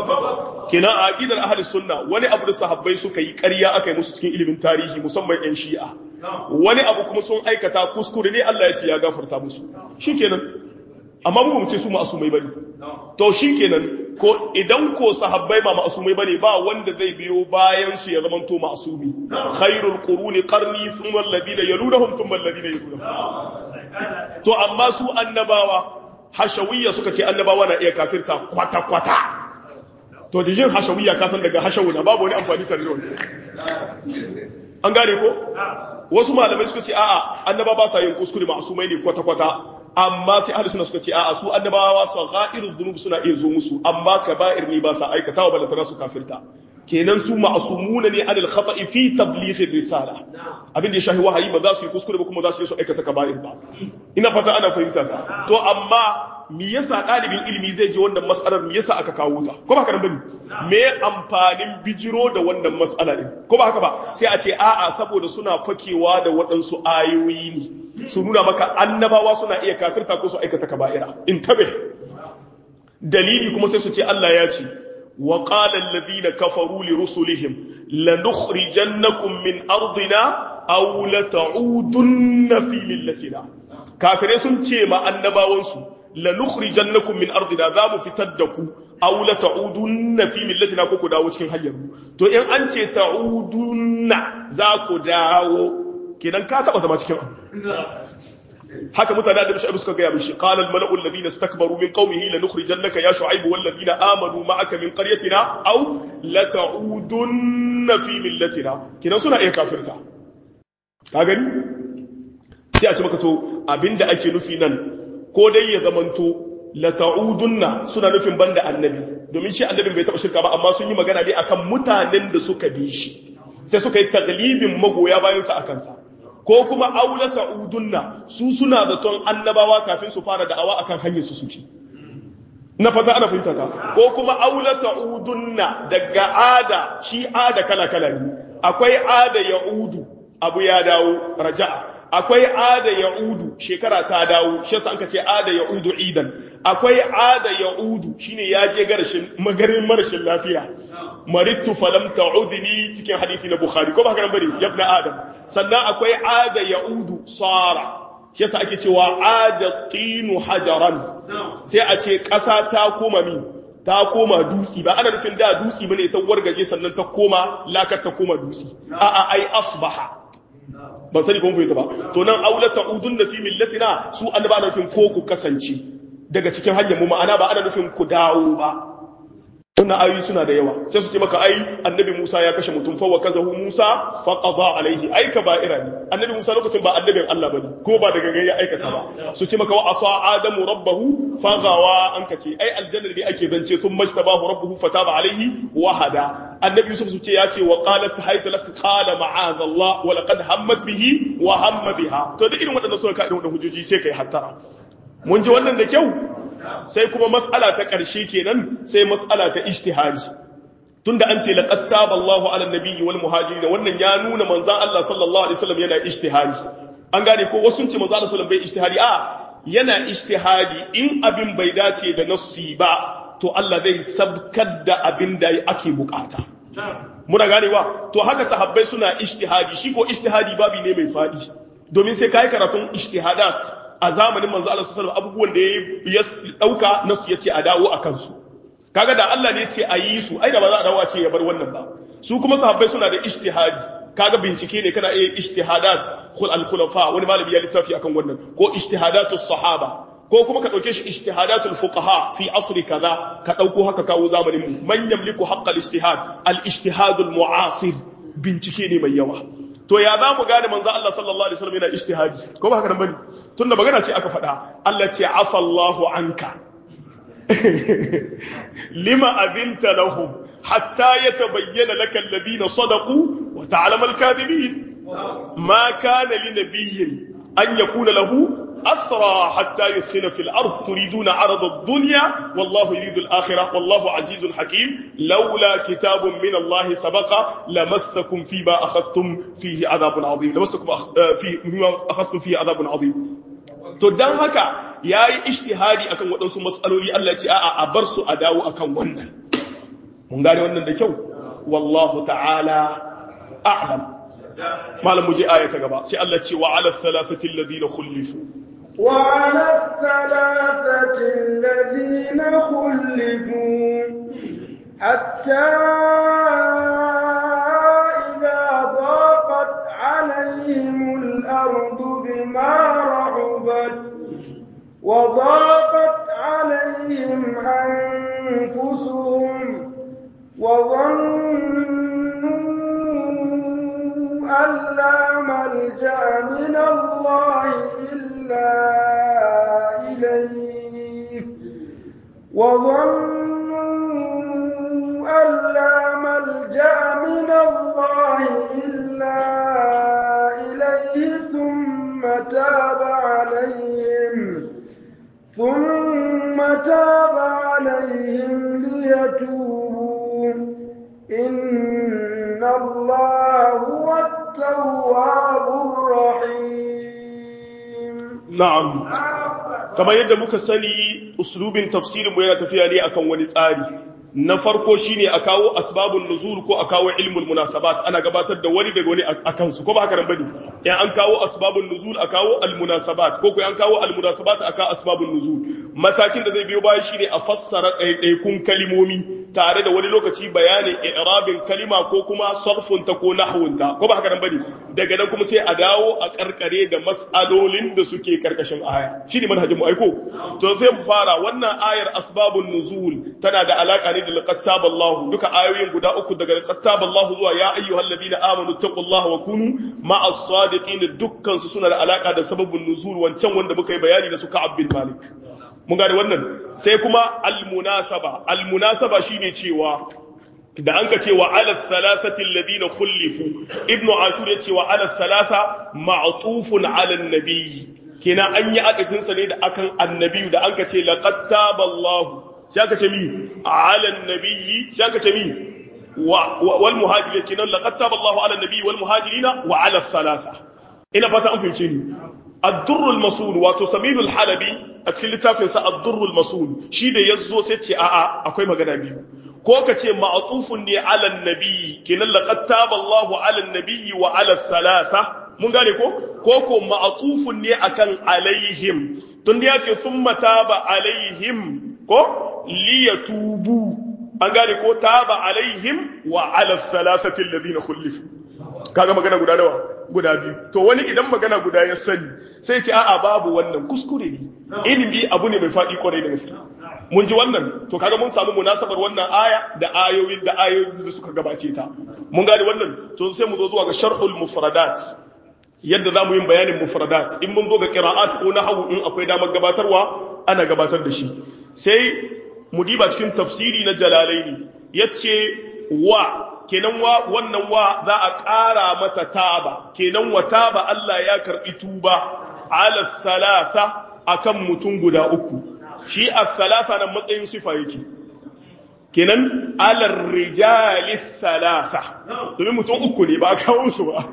[SPEAKER 1] kenan a aqidar ahli sunna wani abu da sahabbai suka yi ƙarya aka yi musu cikin ilimin tarihi musamman yan shi'a wani abu kuma sun aikata kuskure ne Allah ya ce ya gafarta musu shikenan amma mu ce su ma'asumai bane to shikenan ko idan ko sahabbai ba ma'asumai bane ba wanda zai biyo bayan su ya zamanto ma'asumi khairul quruni qarni thumma alladhina yalunhum thumma alladhina yalunhum to amma su annabawa hashawiyya suka ce annabawa na iya kafirta kwata kwata to da jin hashawiyya ka san daga hashawuna babu wani amfani tare da wani an gane ko wasu malamai suka ce a'a annaba ba sa yin kuskure ma'asumai ne kwata kwata amma sai ahli sunna suka ce a'a su annabawa sagha'irul dhunub suna iya zo musu amma kaba'ir ne ba sa aikatawa balantana su kafirta kenan su ma'asumuna ne anil khata'i fi tabligh risala abin da ya shahi wahayi ba za su yi kuskure ba kuma za su yi su aikata kaba'ir ba ina fata ana fahimta ta to amma me yasa ɗalibin ilimi zai ji wannan mas'alar me yasa aka kawo ta ko ba haka nan bane me amfanin bijiro da wannan mas'ala din ko ba haka ba sai a ce a'a saboda suna fakewa da waɗansu ayoyi ne su nuna maka annabawa suna iya kafirta ko su aikata kaba'ira in tabe dalili kuma sai su ce Allah ya ce wa qala alladhina kafaru li rusulihim lanukhrijannakum min ardina aw lata'udunna fi millatina kafirai sun ce ma annabawansu lanukhrijannakum min ardina za mu fitar da ku aw la ta'udunna fi millatina ko ku dawo cikin hanyar mu to in an ce ta'udunna za ku dawo kenan ka taba zama cikin haka mutane da shu'aib suka gaya mishi qala al mala'u alladhina istakbaru min qaumihi lanukhrijannaka ya shu'aib wal ladina amanu ma'aka min qaryatina aw la ta'udunna fi millatina kenan suna iya kafirta ka gani sai a ce maka to abinda ake nufi nan ko dai ya zamanto la ta'udunna suna nufin banda annabi domin shi annabin bai taɓa shirka ba amma sun yi magana ne akan mutanen da suka bi shi sai suka yi taglibin magoya bayan sa akan sa ko kuma aula ta'udunna su suna da ton annabawa kafin su fara da'awa akan hanyar su suke na fata ana fahimta ta ko kuma aula ta'udunna daga ada shi ada kala kala ne akwai ada ya'udu abu ya dawo raja'a akwai ada ya'udu shekara ta dawo shi yasa anka ce ada ya'udu idan akwai ada ya'udu shine ya je garashin magarin marashin lafiya marittu falam ta'udni cikin hadisi na bukhari ko ba haka nan bane yabna adam sannan akwai ada ya'udu sara shi yasa ake cewa ada tinu hajaran sai a ce ƙasa ta koma mi ta koma dutsi ba ana nufin da dutsi bane ta wargaje sannan ta koma lakar ta koma dutsi a'a ai asbaha ban sani kuma fahimta ba to nan aula ta'udun na fi millatina su annaba ana nufin ko ku kasance daga cikin hanyar mu ma'ana ba ana nufin ku dawo ba wannan ayoyi suna da yawa sai su ce maka ai annabi Musa ya kashe mutum fa wa kazahu Musa fa qada alaihi ai kaba'ira ne annabi Musa lokacin ba annabin Allah bane ko ba daga gaya aikata ba su ce maka wa asa adamu rabbahu fa gawa an kace ai aljanna ne ake zance sun majtabahu rabbuhu fataba alaihi wa hada annabi Yusuf su ce ya ce wa qalat hayta lak qala ma'adha Allah wa laqad hammat bihi wa hamma biha to da irin waɗannan suna ka irin waɗannan hujjoji sai kai hattara mun ji wannan da kyau sai kuma mas'ala ta ƙarshe kenan sai mas'ala ta ijtihadi tunda an ce laqad taba Allahu ala nabiyyi wal muhajirin wannan ya nuna manzon Allah sallallahu alaihi wasallam yana ijtihadi an gane ko wasu sun ce manzon Allah sallallahu alaihi wasallam bai ijtihadi a yana ijtihadi in abin bai dace da nassi ba to Allah zai sabkar da abin da ake bukata muna ganewa to haka sahabbai suna ijtihadi shi ko ijtihadi babi ne mai fadi domin sai kai karatun ijtihadat a zamanin manzo Allah sallallahu alaihi abubuwan da ya dauka nasu yace a dawo akan su kaga da Allah ne yace a yi su ai da ba za a dawo a ce ya bar wannan ba su kuma sahabbai suna da ijtihadi kaga bincike ne kana iya ijtihadat khul al khulafa wani malami ya littafi akan wannan ko ijtihadatus sahaba ko kuma ka dauke shi ijtihadatul fuqaha fi asri kaza ka dauko haka kawo zamanin mu man yamliku haqqal ijtihad al ijtihadul mu'asir bincike ne mai yawa to ya za mu gane manzo Allah sallallahu alaihi wasallam yana ijtihadi ko ba haka nan bane tunda magana ce aka faɗa Allah ce afa Allahu anka lima abinta lahum hatta yatabayyana laka alladhina sadaqu wa ta'lamu al-kadhibin ma kana li nabiyyin an yakuna lahu أسرى حتى يثخن في الأرض تريدون عرض الدنيا والله يريد الآخرة والله عزيز حكيم لولا كتاب من الله سبق لمسكم فيما أخذتم فيه عذاب عظيم لمسكم أخ... فيه فيما أخذتم فيه عذاب عظيم to dan haka yayi ijtihadi akan waɗansu mas'aloli Allah ya ce a'a a bar su a dawo akan wannan mun gane wannan da kyau wallahu ta'ala a'lam malam mu je aya ta gaba sai Allah ce wa ala thalathati alladhina khulifu
[SPEAKER 2] وعلى الثلاثة الذين خلفوا حتى إذا ضاقت عليهم الأرض بما رحبت وضاقت عليهم أنفسهم وظنوا أن لا ملجأ من الله إلا إليه وظنوا أن لا ملجأ من الله إلا إليه ثم تاب عليهم ثم تاب عليهم ليتوبوا إن الله هو التواب الرحيم
[SPEAKER 1] na'am kamar yadda muka sani uslubin tafsirin mu yana tafiya ne akan wani tsari na farko shine a kawo asbabun nuzul ko a kawo ilmul munasabat ana gabatar da wani daga wani akan su ko ba haka nan bane in an kawo asbabun nuzul a kawo al munasabat ko ko an kawo al munasabat aka asbabun nuzul matakin da zai biyo baya shine a fassara ɗaiɗaikun kalimomi tare da wani lokaci bayanin i'rabin kalima ko kuma sarfun ta ko nahwun ta ko ba haka nan bane daga nan kuma sai a dawo a karkare da mas'alolin da suke karkashin aya shine manhajin mu aiko to sai mu fara wannan ayar asbabun nuzul tana da alaka ne da laqad taballahu duka ayoyin guda uku daga laqad taballahu zuwa ya ayyuhalladhina amanu taqullaha wa kunu ma'as sadiqin dukkan su suna da alaka da sababun nuzul wancan wanda muka yi bayani da su Ka'ab bin Malik mun gane wannan sai kuma almunasaba almunasaba shine cewa da an ka ce wa ala thalathati alladhina khulifu ibnu ashur ya ce wa ala thalatha ma'tufun ala an-nabiy kina an yi adadin sa ne da akan annabi da an ka ce laqad taballahu sai aka ce mi ala an-nabiy sai aka ce mi wal muhajirin kinan laqad taballahu ala an-nabiy wal muhajirina wa ala thalatha ina fata an fahimce ni الدر المسؤول wato samilul halabi a cikin littafin sa ad-durrul masul shi da yazo sai ce a'a akwai magana biyu ko ka ce ma'tufun ne ala nabi kenan laqad taba Allahu ala nabi wa ala thalatha mun gane ko ko ko ma'tufun ne akan alaihim tun ya ce summa taba alaihim ko liyatubu an gane ko taba alaihim wa ala thalathati alladhina khulifu kaga magana guda nawa guda biyu to wani idan magana guda ya sani sai ce a'a babu wannan kuskure ne ilimi abu ne mai faɗi kwarai da gaske mun ji wannan to kaga mun samu munasabar wannan aya da ayoyin da ayoyin da suka gabace ta mun gane wannan to sai mu zo zuwa ga sharhul mufradat yadda zamu yin bayanin mufradat in mun zo ga qira'at ko nahwu in akwai damar gabatarwa ana gabatar da shi sai mu diba cikin tafsiri na jalalaini yace wa kenan wa wannan wa za a ƙara mata taba kenan wa taba Allah ya karɓi tuba ala thalatha akan mutum guda uku shi as-salasa nan matsayin sifa yake kenan alar rijali salasa domin mutum uku ne ba kawo su ba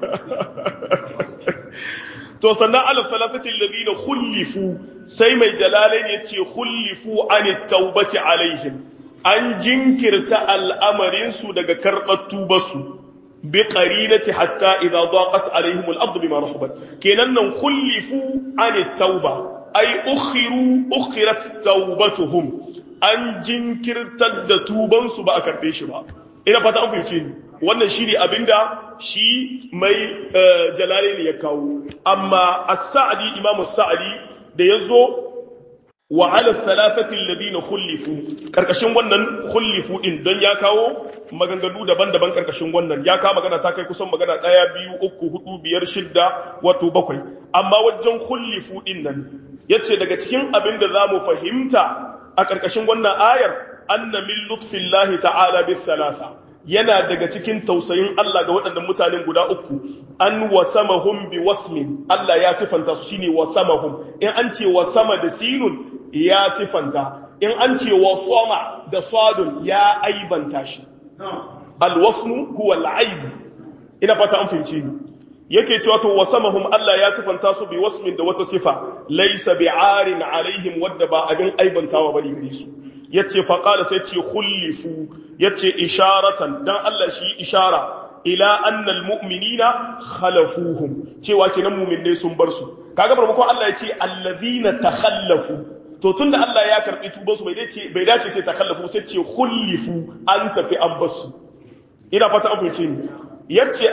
[SPEAKER 1] to sannan alar salasati alladhina khulifu sai mai jalalai ne ce khulifu an taubati alaihim an jinkirta al'amarin su daga karɓar tubarsu bi qarinati hatta idza daqat alaihim al-ardu bima rahabat kenan nan khulifu an tauba ay ukhiru ukhirat taubatuhum an jinkirtar da tubansu ba a karɓe shi ba ina fata an fahimce ni wannan shi ne abinda shi mai jalale ne ya kawo amma as-sa'di imamu sa'di da yazo wa ala thalathati alladhina khulifu karkashin wannan khulifu din don ya kawo maganganu daban-daban karkashin wannan ya kawo magana ta kai kusan magana ɗaya biyu uku hudu biyar shidda wato bakwai amma wajen khulifu din nan yace daga cikin abin da zamu fahimta a ƙarƙashin wannan ayar anna min lutfillahi ta'ala bis salasa yana daga cikin tausayin Allah ga waɗannan mutanen guda uku an wasamahum bi wasmin Allah ya sifanta su shine wasamahum in an ce wasama da sinun ya sifanta in an ce wasama da sadun ya aibanta shi alwasnu huwa al'aib ina fata an fahimce ni yake cewa to wasamahum Allah ya sifanta su bi wasmin da wata sifa laysa bi'arin alaihim wadda ba abin aibantawa bane gare su yace fa qala sai ce khulifu yace isharatan dan Allah shi ishara ila anna almu'minina khalafuhum cewa kenan mu'minne sun bar su kaga barmakon Allah yace allazina takhallafu to tunda Allah ya karbi tuban su bai dace bai dace ce takhallafu sai ce khulifu an tafi an basu ina fata an fahimce ni yace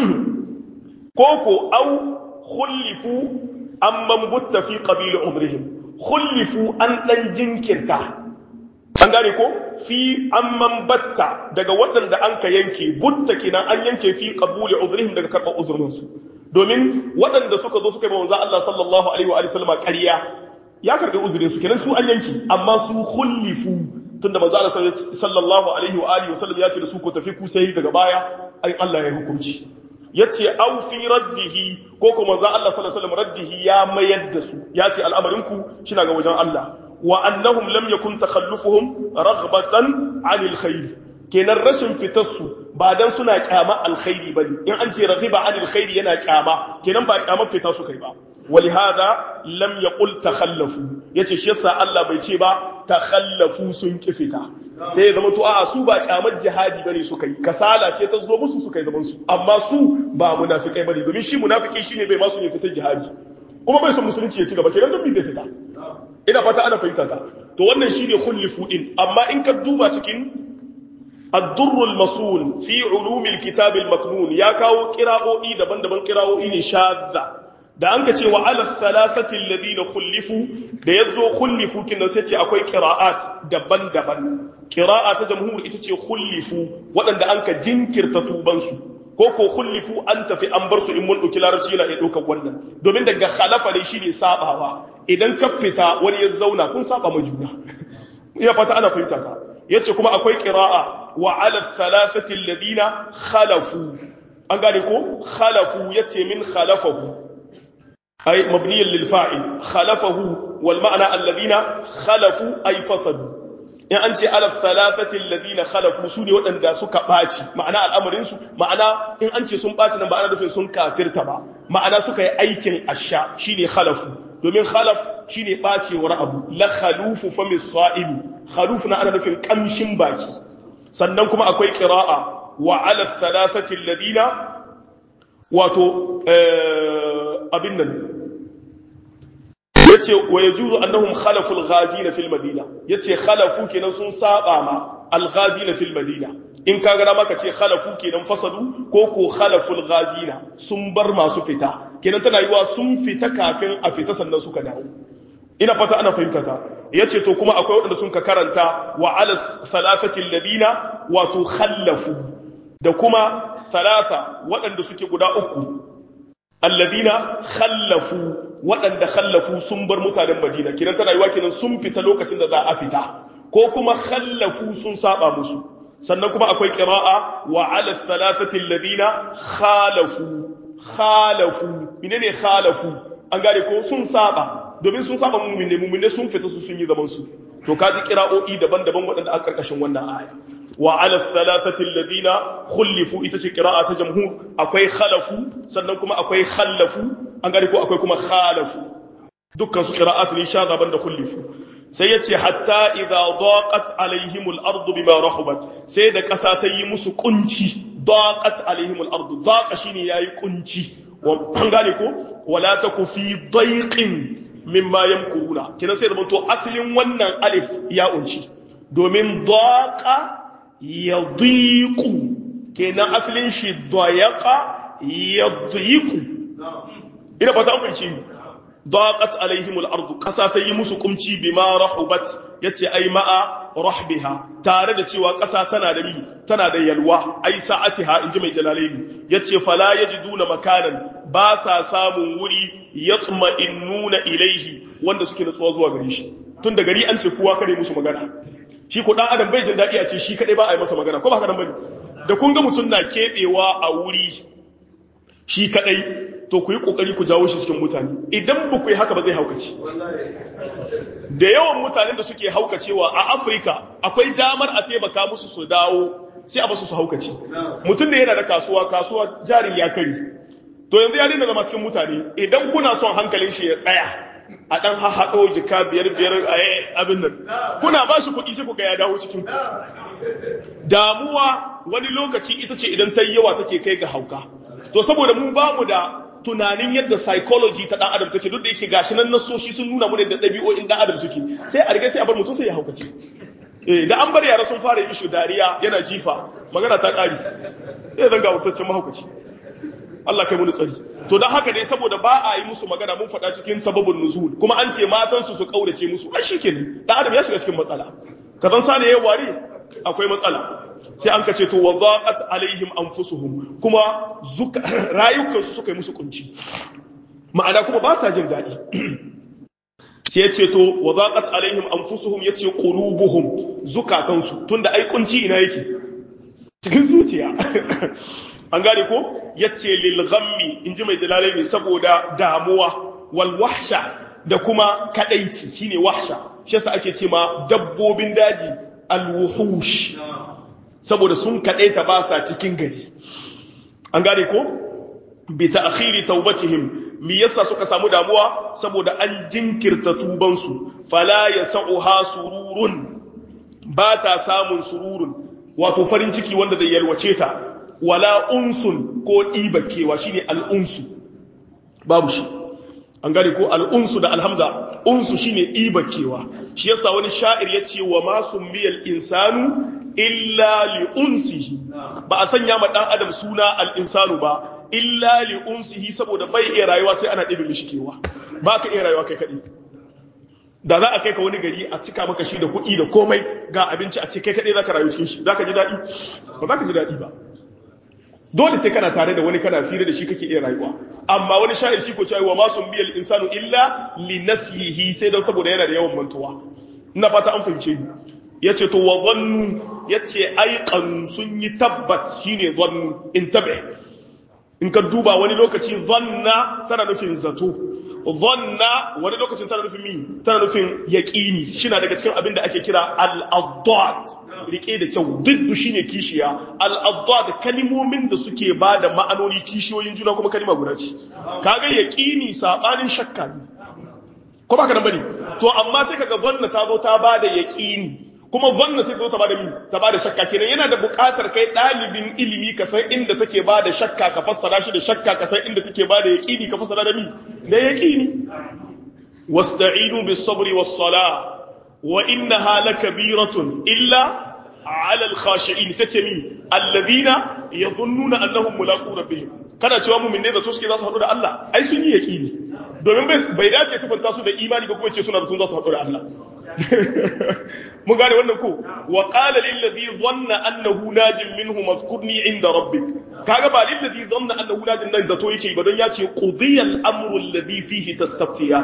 [SPEAKER 1] koko au khullifu amman butta fi qabili udhrihim khullifu an dan jinkirta an gane ko fi amman batta daga waɗanda an ka yanke butta kenan an yanke fi qabuli udhrihim daga karɓar uzurin su domin waɗanda suka zo suka yi manzo Allah sallallahu alaihi wa sallam ƙarya ya karɓi uzurin su kenan su an yanke amma su khullifu tunda manzo Allah sallallahu alaihi wa alihi wa sallam ya ce da su ko tafi ku sai daga baya ai Allah ya hukunci yace au fi raddihi ko kuma za Allah sallallahu alaihi wasallam raddihi ya mayar da su yace al'amarin ku shina ga wajen Allah wa annahum lam yakun takhallufuhum raghbatan 'anil khair kenan rashin fitar su ba dan suna kyama alkhairi bane in an ce raghiba 'anil khair yana kyama kenan ba kyamar fita su kai ba ولهذا لم يقل تخلفوا yace shi yasa Allah bai ce ba takhallafu sun kifita sai ya zama to a'a su ba kyamar jihadi bane suka yi kasala ce ta zo musu suka yi zaman su amma su ba munafikai bane domin shi munafiki shine bai ma su ne fitar jihadi kuma bai son musulunci ya ci gaba kenan don bai fita ina fata ana fahimta ta to wannan shine khullifu din amma in ka duba cikin الدر المصون في علوم الكتاب المكنون يا كاو قراءوي daban-daban qira'o'i ne shadda da an ka ce wa ala thalathati alladhina khulifu da yazo khulifu kinan sai ce akwai qira'at daban-daban qira'a ta jamhur ita ce khulifu waɗanda an ka jinkirta tuban su ko ko khulifu an tafi an bar su in mun dauki larabci yana iya daukar wannan domin daga khalafa ne shine sabawa idan ka fita wani ya zauna kun saba ma juna ina fata ana fahimta ka yace kuma akwai qira'a wa ala thalathati alladhina khalafu an gane ko khalafu yace min khalafahu أي مبنيا للفاعل خلفه والمعنى الذين خلفوا أي فسدوا in an ce alaf thalathati alladhina khalafu su ne waɗanda suka ɓaci ma'ana al'amarin su ma'ana in an ce sun ɓaci nan ba ana nufin sun kafirta ba ma'ana suka yi aikin asha shine khalafu domin khalaf shine ɓacewar abu la khalufu fa misaibi khaluf na ana nufin kamshin baki sannan kuma akwai qira'a wa ala thalathati alladhina wato abin nan yace wa yajuzu annahum khalafu al-ghazina fil madina yace khalafu kenan sun saba ma al-ghazina fil madina in ka ga maka ce khalafu kenan fasadu ko ko khalafu al-ghazina sun bar masu fita kenan tana yiwa sun fita kafin a fita sannan suka dawo ina fata ana fahimta ta yace to kuma akwai waɗanda sun ka karanta wa ala thalathati alladina wato khallafu da kuma thalatha waɗanda suke guda uku alladina khallafu waɗanda khallafu sun bar mutanen Madina kiran tana yiwa kiran sun fita lokacin da za a fita ko kuma khallafu sun saba musu sannan kuma akwai qira'a wa 'ala thalathati alladina khalafu khalafu menene khalafu an gane ko sun saba domin sun saba mu'minne mu'minne sun fita su sun yi zaman su to kaji kira'o'i daban-daban waɗanda aka karkashin wannan aya wa ala thalathati alladhina khulifu ita ce qira'a ta jamhur akwai khalafu sannan kuma akwai khallafu an gane ko akwai kuma khalafu dukkan su qira'at ne sha gaban da khulifu sai yace hatta idza daqat alaihim al-ard bima rahabat sai da kasa ta yi musu kunci daqat alaihim al-ard daqa shine yayi kunci an gane ko wala taku fi dayqin mimma yamkuruna kina sai da to asalin wannan alif ya unci domin daqa yadiqu kenan asalin shi dayaqa yadiqu ina fata an fahimci ni daqat alaihim al-ard kasa ta yi musu kumci bima rahubat yace ai ma'a rahbiha tare da cewa kasa tana da mi tana da yalwa ai sa'atiha inji mai jalalaini yace fala yajiduna makanan ba sa samun wuri yatma'innuna ilaihi wanda suke nutsuwa zuwa gare shi tun da gari an ce kowa kare musu magana shi ko dan adam bai jin dadi a ce shi kadai ba a yi masa magana ko ba haka nan bane da kun ga mutum na kebewa a wuri shi kadai to ku yi kokari ku jawo shi cikin mutane idan ba ku yi haka ba zai haukace da yawan mutanen da suke haukacewa a Afirka akwai damar a taimaka musu su dawo sai a basu su haukace mutum da yana da kasuwa kasuwa jarin ya kari to yanzu ya daina zama cikin mutane idan kuna son hankalin shi ya tsaya a dan haɗo jika biyar biyar a abin nan kuna ba shi kuɗi sai ku ga ya dawo cikin damuwa wani lokaci ita ce idan ta yi yawa take kai ga hauka to saboda mu ba mu da tunanin yadda psychology ta dan adam take duk da yake gashi nan nasoshi sun nuna mu da ɗabi'o'in dan adam suke sai a riga sai a bar mutum sai ya haukace eh da an bar yara sun fara yi mishi dariya yana jifa magana ta ƙari sai zanga wurtaccen mahaukaci Allah kai muni tsari to dan haka dai saboda ba a yi musu magana mun faɗa cikin sababin nuzul kuma an ce matan su su kaurace musu ai shikenan dan adam ya shiga cikin matsala kazan sane yayi ware akwai matsala sai an kace to wadaqat alaihim anfusuhum kuma rayukan su suka yi musu kunci ma'ana kuma ba sa jin daɗi sai ya ce to wadaqat alaihim anfusuhum yace qulubuhum zukatansu tunda ai kunci ina yake cikin zuciya an gane ko yace lil ghammi inji mai jalalaini saboda damuwa wal wahsha da kuma kadaici shine wahsha shi yasa ake ce ma dabbobin daji al wuhush saboda sun kadaita ba sa cikin gari an gane ko bi ta'khiri taubatihim mi yasa suka samu damuwa saboda an jinkirta tubansu fala yasauha sururun ba ta samun sururun wato farin ciki wanda zai yalwace ta wala unsun ko ɗibakewa shine al'unsu babu shi an gane ko al'unsu da alhamza unsu shine ɗibakewa shi yasa wani sha'ir ya ce wa masu miyal insanu illa li unsihi ba a sanya ma ɗan adam suna al'insanu ba illa li unsihi saboda bai iya rayuwa sai ana ɗibe mishi kewa ba ka iya rayuwa kai kaɗai da za a kai ka wani gari a cika maka shi da kuɗi da komai ga abinci a ce kai kaɗai za ka rayu cikin shi za ka ji daɗi ba za ka ji daɗi ba dole sai kana tare da wani kana fira da shi kake iya rayuwa amma wani sha'ir shi ko cewa wa masu biyal insanu illa li nasihi sai dan saboda yana da yawan mantuwa ina fata an fahimce ni yace to wa dhannu yace aiqan sun yi tabbat shine dhannu intabih in ka duba wani lokaci dhanna tana nufin zato dhanna wani lokacin tana nufin mi tana nufin yaqini shina daga cikin abin da ake kira al-addad rike da kyau diddu shine kishiya al-addad kalimomin da suke bada ma'anoni kishiyoyin juna kuma kalima guda ce kaga yaqini sabanin shakka ne ko baka nan bane to amma sai kaga zanna ta zo ta bada yaqini kuma zanna sai ta zo ta bada mi ta bada shakka kenan yana da buƙatar kai ɗalibin ilimi ka san inda take bada shakka ka fassara shi da shakka ka san inda take bada yaqini ka fassara da mi da yaqini wasta'inu bis sabri was salah wa innaha lakabiratun illa ala al khashi'in satami alladhina yadhunnuna annahum mulaqu rabbihim kana cewa mu'min ne zato suke za su haɗu da Allah ai sun yi yaqini domin bai dace sifanta su da imani ba kuma ce suna da sun za su haɗu da Allah mun gane wannan ko wa qala lil ladhi dhanna annahu najin minhu mazkurni inda rabbik kaga ba lil ladhi dhanna annahu najin nan zato yake ba don ya ce qudiya al amru alladhi fihi tastaftiya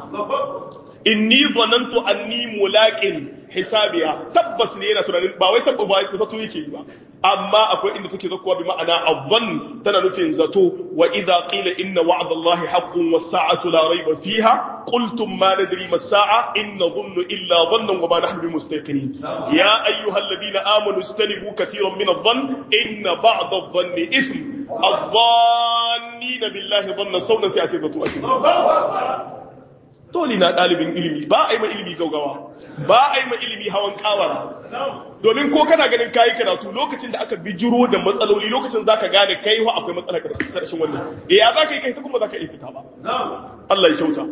[SPEAKER 1] inni dhanantu anni mulaqin hisabiya tabbas ne yana tunanin ba wai tabba ba zato yake ba amma akwai inda take zakkuwa bi ma'ana adh-dhann tana nufin zato wa idha qila inna wa'da Allahi haqqun was-sa'atu la rayba fiha qultum ma nadri ma as-sa'a in nadhunnu illa dhannan wa ma nahnu bimustaqinin ya ayyuhalladhina amanu istanibu kathiran min adh-dhann inna ba'da adh-dhanni ithm adh-dhannina billahi dhanna sawna sai a ce zato ake dole na ɗalibin ilimi ba a yi ma ilimi gaugawa ba a yi ma ilimi hawan kawara domin ko kana ganin kayi karatu lokacin da aka bijiro da matsaloli lokacin za ka gane kai wa akwai matsala karshen wannan e ya za ka yi kai ta kuma za ka yi fita ba Allah ya kyauta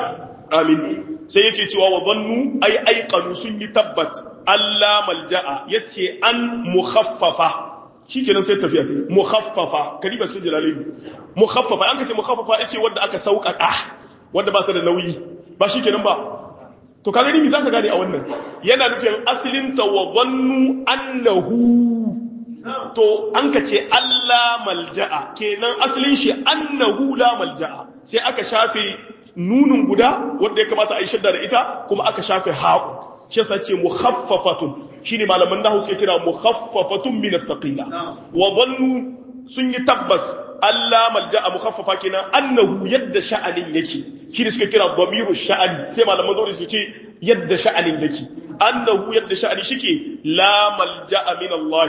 [SPEAKER 1] amin sai yake cewa wa zannu ai aikanu sun yi tabbat Allah malja'a yace an mukhaffafa shikenan sai tafiya ta mukhaffafa kadiba sun jalalaini mukhaffafa an kace mukhaffafa yace wanda aka sauƙaƙa wanda ba ta da nauyi ba shi kenan ba to ka gani mi za ka gane a wannan yana nufin asalin ta wa zannu annahu to an ka ce Allah malja'a kenan asalin shi annahu la malja'a sai aka shafe nunun guda wanda ya kamata a yi shadda da ita kuma aka shafe haƙu shi yasa ce mukhaffafatun shine malaman nahu suke kira mukhaffafatun min as-saqila wa zannu sun yi tabbas Allah malja'a mukhaffafa kenan annahu yadda sha'anin yake shi ne suka kira dhamiru sha'ani sai malaman zauri su ce yadda sha'anin yake annahu yadda sha'ani shike la malja'a min Allah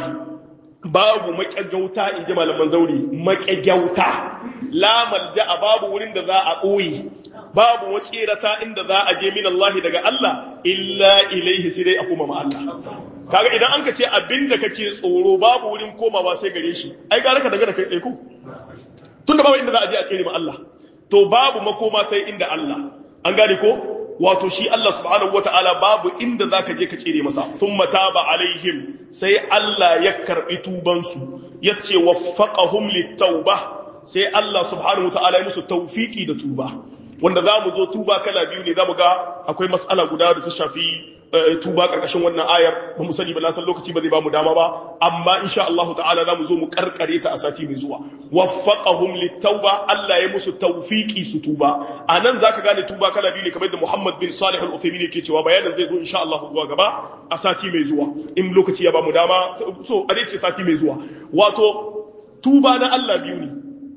[SPEAKER 1] babu maƙyagauta in ji malaman zauri maƙyagauta la malja'a babu wurin da za a ɓoye babu watsirata inda za a je min Allah daga Allah illa ilaihi sai dai a koma ma Allah kaga idan an ka ce abinda kake tsoro babu wurin komawa sai gare shi ai gara ka daga da kai tsaye ko tunda babu inda za a je a tsere ma Allah to babu makoma sai inda Allah an gane ko wato shi Allah subhanahu wataala babu inda zaka je ka tsere masa thumma taba alaihim sai Allah ya karbi tuban su yace waffaqahum litauba sai Allah subhanahu wataala ya musu tawfiki da tuba wanda zamu zo tuba kala biyu ne zamu ga akwai mas'ala guda da ta shafi tuba karkashin wannan ayar ba mu sani ba na san lokaci ba zai ba mu dama ba amma insha Allah ta'ala za mu zo mu karkare ta a sati mai zuwa waffaqahum litauba Allah ya musu tawfiki su tuba anan zaka gane tuba kala biyu ne kamar da Muhammad bin Salih al-Uthaymeen yake cewa bayanin zai zo insha Allah zuwa gaba a sati mai zuwa in lokaci ya ba mu dama so a ce sati mai zuwa wato tuba na Allah biyu ne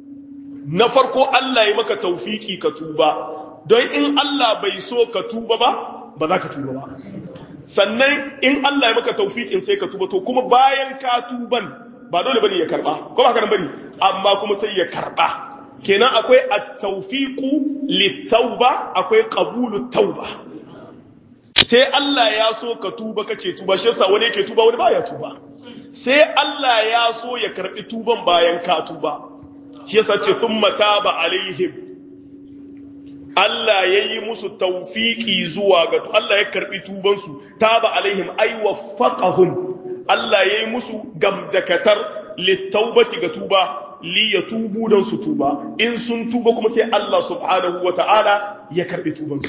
[SPEAKER 1] na farko Allah ya maka tawfiki ka tuba don in Allah bai so ka tuba ba ba za ka tuba ba sannan in Allah ya maka taufikin sai ka tuba to kuma bayan ka tuban ba dole bane ya karba ko ba haka bane amma kuma sai ya karba kenan akwai at-tawfiqu lit-tauba akwai qabulu tauba sai Allah ya so ka tuba kake tuba shi yasa wani yake tuba wani baya tuba sai Allah ya so ya karbi tuban bayan ka tuba shi yasa ce thumma taba alaihim Allah ya yi musu taufiki zuwa ga Allah ya karbi tubansu taba alaihim ay waffaqahum Allah ya yi musu gamdakatar littaubati ga tuba li yatubu dan su tuba in sun tuba kuma sai Allah subhanahu wata'ala ya karbi tubansu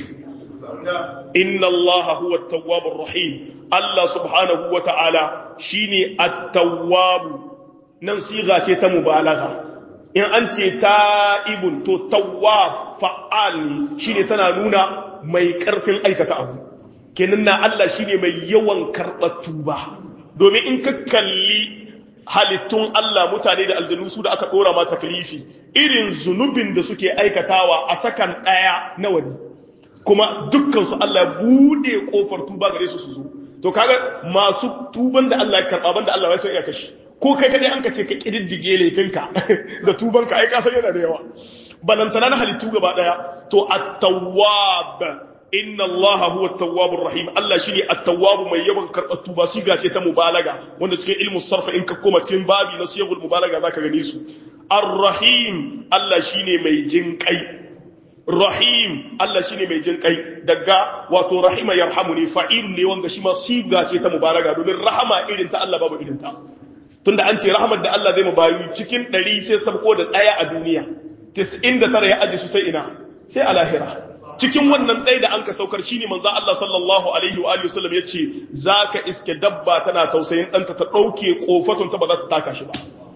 [SPEAKER 1] inna Allah huwa at-tawwabur rahim Allah subhanahu wata'ala shine at-tawwab nan siga ce ta mubalagha in an ce ta'ibun to tawwab fa'al ne shine tana nuna mai karfin aikata abu kenan na Allah shine mai yawan karɓar tuba domin in ka kalli halittun Allah mutane da aljanu su da aka ɗora ma taklifi irin zunubin da suke aikatawa a sakan ɗaya na wani kuma dukkan su Allah ya bude kofar tuba gare su su zo to kaga masu tuban da Allah ya karɓa banda Allah ya san iya kashi ko kai kadai an ka ce ka kididdige laifinka da tubanka ai ka san yana da yawa balantana na halittu gaba daya to at-tawwab inna Allah huwa at-tawwabur rahim Allah shine at-tawwab mai yawan karbar tuba shi gace ta mubalaga wanda cikin ilmu sarfa in ka koma cikin babi na siyagul mubalaga zaka gane su ar-rahim Allah shine mai jinkai rahim Allah shine mai jinkai daga wato rahima yarhamuni fa'ilun ne wanda shi ma siga ce ta mubalaga domin rahama irin ta Allah babu irin ta tunda an ce rahmar da Allah zai mu bayu cikin 100 sai sabko da daya a duniya 99 ya aje su sai ina sai a lahira cikin wannan ɗaya da an ka saukar shine manzo Allah sallallahu alaihi wa alihi wasallam yace zaka iske dabba tana tausayin ɗanta ta ɗauke kofatun ta ba za ta taka shi ba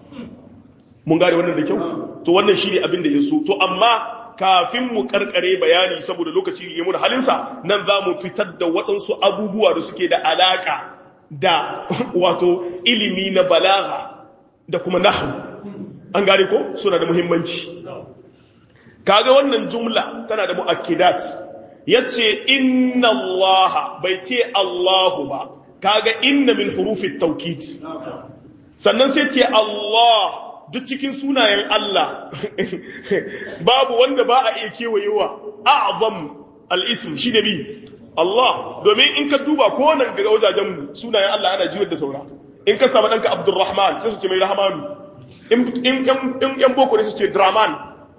[SPEAKER 1] mun gane wannan da kyau to wannan shine abin da ya so to amma kafin mu karkare bayani saboda lokaci ya mu da halinsa nan za mu fitar da waɗansu abubuwa da suke da alaka da wato ilimi na balaga da kuma nahwu an gane ko suna da muhimmanci kaga wannan jumla tana da mu'akkidat yace inna allaha bai ce allahu ba kaga inna min hurufi tawkid sannan sai ce allah duk cikin sunayen Allah babu wanda ba a iya kewayewa a'zam al-ism shi da bi Allah domin in ka duba ko nan ga wajajen sunayen Allah ana jiwar da saura in ka samu danka Abdurrahman sai su ce mai Rahmanu in in yan boko ne su ce Draman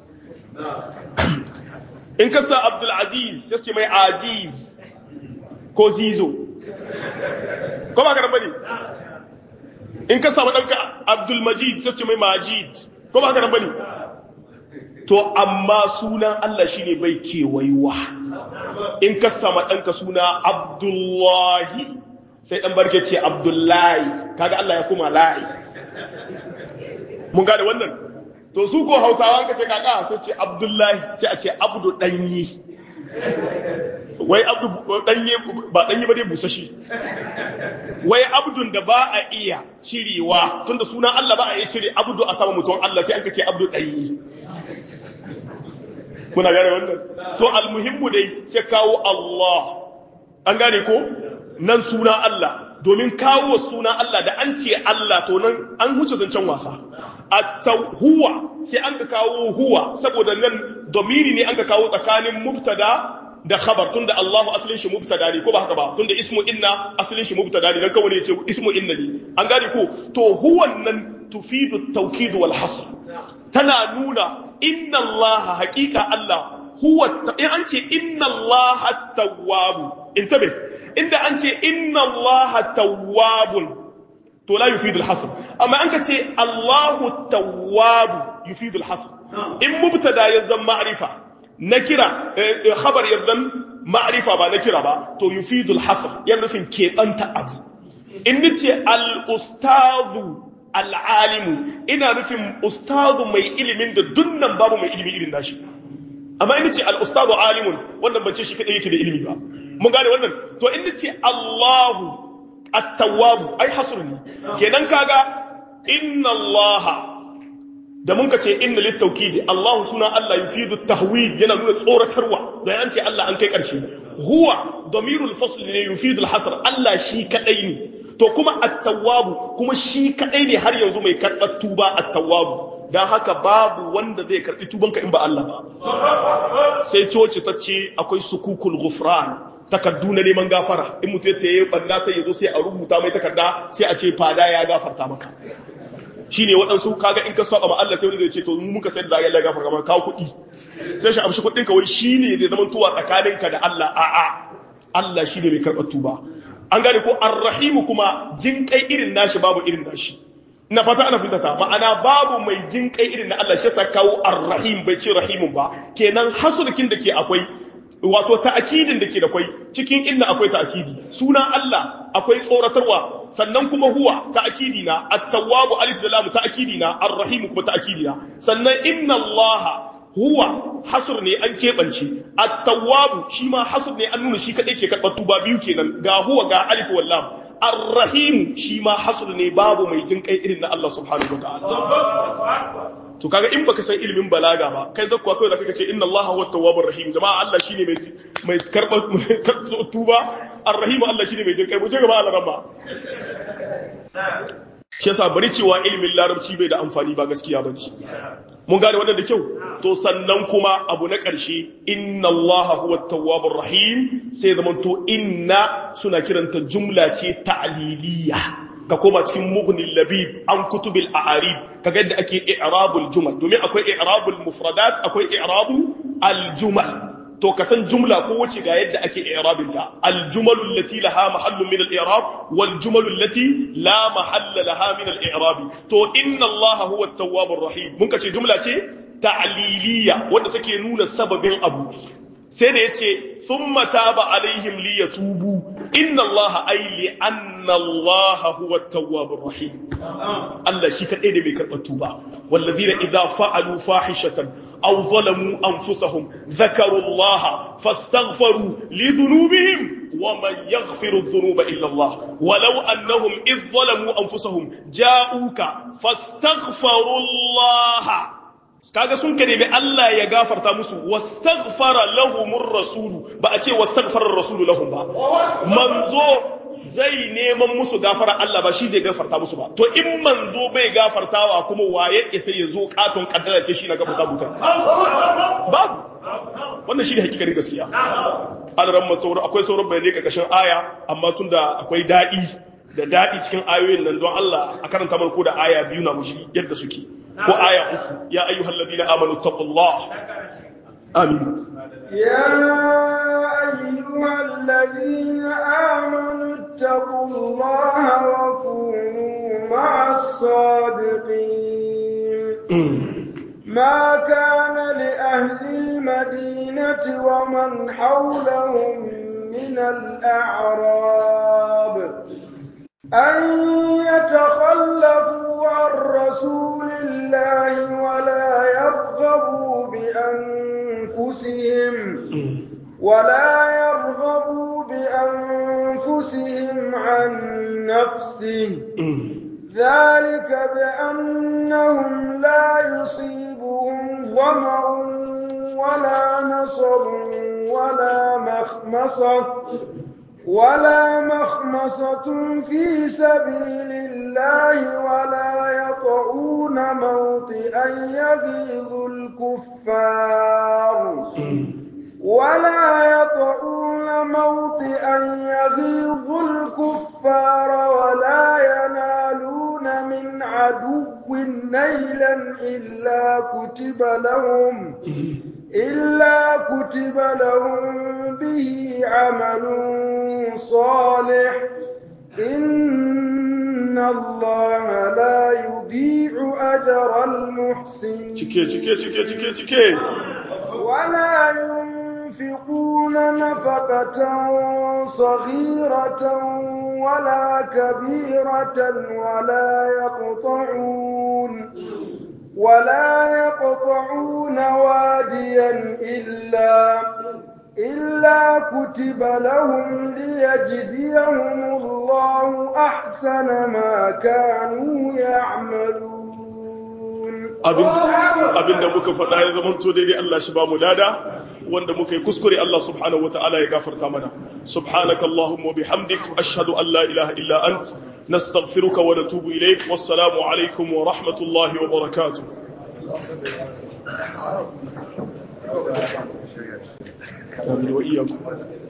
[SPEAKER 1] in ka sa Abdul Aziz sai su ce mai Aziz ko Zizo ko ba ka bane in ka samu ɗanka abdul majid sai ce mai majid ko ba haka nan bane to amma sunan Allah shine bai kewayuwa in ka samu ɗanka suna abdullahi sai ɗan barke ce abdullahi kaga Allah ya kuma layi mun gane wannan to su ko hausawa ka ce kaka sai ce abdullahi sai a ce abdu ɗanyi wai abdu ɗanye ba ɗanye ba dai busashi wai abdun da ba a iya cirewa tunda sunan Allah ba a iya cire abdu a sama mutum Allah sai an kace abdu ɗanyi muna gane wannan to almuhimmu dai sai kawo Allah an gane ko nan suna Allah domin kawo suna Allah da an ce Allah to nan an huce zancen wasa huwa sai an ka kawo huwa saboda nan domiri ne an ka kawo tsakanin mubtada da khabar tunda Allahu asalin shi mubtada ne ko ba haka ba tunda ismu inna asalin shi mubtada ne dan kawai ne ce ismu inna ne an gane ko to huwan nan tufidu tawkid wal hasr tana nuna inna Allah haqiqa Allah huwa in an ce inna Allah tawwab intabe inda an ce inna Allah tawwabun to la yufidu al hasr amma an ka ce Allahu tawwab yufidu al hasr in mubtada ya zama ma'rifa nakira khabar yardan ma'rifa ba nakira ba to yufidul hasr yana nufin keɓanta abu in nace al ustazu al alimu ina nufin ustazu mai ilimin da dunnan babu mai ilimi irin nashi amma in nace al ustazu alimun wannan ban ce shi kadai yake da ilimi ba mun gane wannan to in nace Allahu at-tawwab ai hasr ne kenan kaga inna allaha da mun ka ce inna littaukidi Allah suna Allah yufidu tahwid yana nuna tsoratarwa don an ce Allah an kai ƙarshe huwa damirul fasl ne yufidu al-hasr Allah shi kadai ne to kuma at-tawwab kuma shi kadai ne har yanzu mai karɓar tuba at-tawwab dan haka babu wanda zai karɓi tubanka in ba Allah ba sai coci ta ce akwai sukukul ghufran takardu na neman gafara in mutum ya yi banda sai ya zo sai a rubuta mai takarda sai a ce fada ya gafarta maka shine waɗansu kaga in ka saba ma Allah sai wani zai ce to mu muka sayar da Allah ya gafarta maka kawo kuɗi sai shi amshi kuɗin ka wai shine zai zama tuwa tsakaninka da Allah a'a Allah shine mai karɓar tuba an gane ko arrahimu kuma jin kai irin nashi babu irin nashi ina fata ana fitata ma'ana babu mai jin kai irin na Allah shi yasa kawo arrahim bai ce rahimun ba kenan hasulkin da ke akwai wato ta'akidin da ke da kwai cikin inna akwai ta'akidi sunan Allah akwai tsoratarwa sannan kuma huwa ta'akidi na at-tawwabu alif da lam ta'akidi na ar-rahim kuma ta'akidi na sannan inna Allah huwa hasr ne an kebance at-tawwabu shi ma hasr ne an nuna shi kadai ke karbar tuba biyu kenan ga huwa ga alif wal lam ar-rahim shi ma hasr ne babu mai jin kai irin na Allah subhanahu wataala to kaga in baka san ilimin balaga ba kai zakkuwa kai zaka ce inna allaha huwa tawwabur rahim jama'a Allah shine mai mai karba tuba ar-rahim Allah shine mai jin kai mu ce gaba Allah rabba shi yasa bari cewa ilimin larabci bai da amfani ba gaskiya ba ce mun gane wannan da kyau to sannan kuma abu na ƙarshe inna allaha huwa tawwabur rahim sai zamanto inna suna kiranta jumla ce ta'liliya ka koma cikin mughni labib an kutubil a'arib kaga yadda ake i'rabul jumal domin akwai i'rabul mufradat akwai i'rabu al jumal to ka san jumla ko wace ga yadda ake i'rabin ta al jumalul lati laha mahallun min al i'rab wal jumalul lati la mahalla laha min al i'rab to inna allaha huwa at-tawwabur rahim mun kace jumla ce ta'liliya wanda take nuna sababin abu sai da yace thumma taba alaihim liyatubu inna allaha ay li anna allaha huwa at-tawwabur rahim Allah shi kadai da mai karɓar tuba wallazina idza fa'alu fahishatan aw zalamu anfusahum dhakaru allaha fastaghfaru li dhunubihim ومن يغفر الذنوب إلا الله ولو أنهم إذ ظلموا أنفسهم جاءوك فاستغفروا الله kaga sun ka nemi Allah ya gafarta musu wastaghfara lahumur rasulu ba a ce wastaghfara rasulu lahum ba manzo zai neman musu gafara Allah ba shi zai gafarta musu ba to in manzo bai gafartawa kuma waye ya sai ya zo katon kaddara ce shi na gafarta mutum babu wannan shi ne hakikarin gaskiya alaran masauro akwai sauran bayanai karkashin aya amma tunda akwai daɗi da daɗi cikin ayoyin nan don Allah a karanta mana ko da aya biyu na mushi yadda suke ko aya uku ya ayyuhal ladina amanu taqullah amin
[SPEAKER 2] يا أيها الذين آمنوا اتقوا الله وكونوا مع الصادقين ما كان لأهل المدينة ومن حولهم من الأعراب أن يتخلفوا عن رسول الله ولا يرغبوا بأنفسهم ولا يرغبوا بأنفسهم عن نفسه ذلك بأنهم لا يصيبهم ظمأ ولا نصب ولا مخمصة ولا مخمصة في سبيل الله ولا يطعون موطئا يغيظ الكفار ولا يطعون موطئا يغيظ الكفار ولا ينالون من عدو نيلا إلا كتب لهم إلا كتب لهم به عمل صالح إن الله لا يضيع أجر المحسنين
[SPEAKER 1] cike cike cike cike cike
[SPEAKER 2] ولا ينفقون نفقة صغيرة ولا كبيرة ولا يقطعون ولا يقطعون واديا إلا إلا كتب لهم ليجزيهم الله أحسن ما كانوا يعملون
[SPEAKER 1] abin da muka faɗa ya zama to daidai Allah shi ba mu lada wanda muka yi kuskure Allah subhanahu wataala ya gafarta mana subhanaka allahumma wa bihamdik ashhadu an la ilaha illa ant nastaghfiruka wa natubu ilayk wassalamu alaikum wa rahmatullahi wa barakatuh آمين وإياكم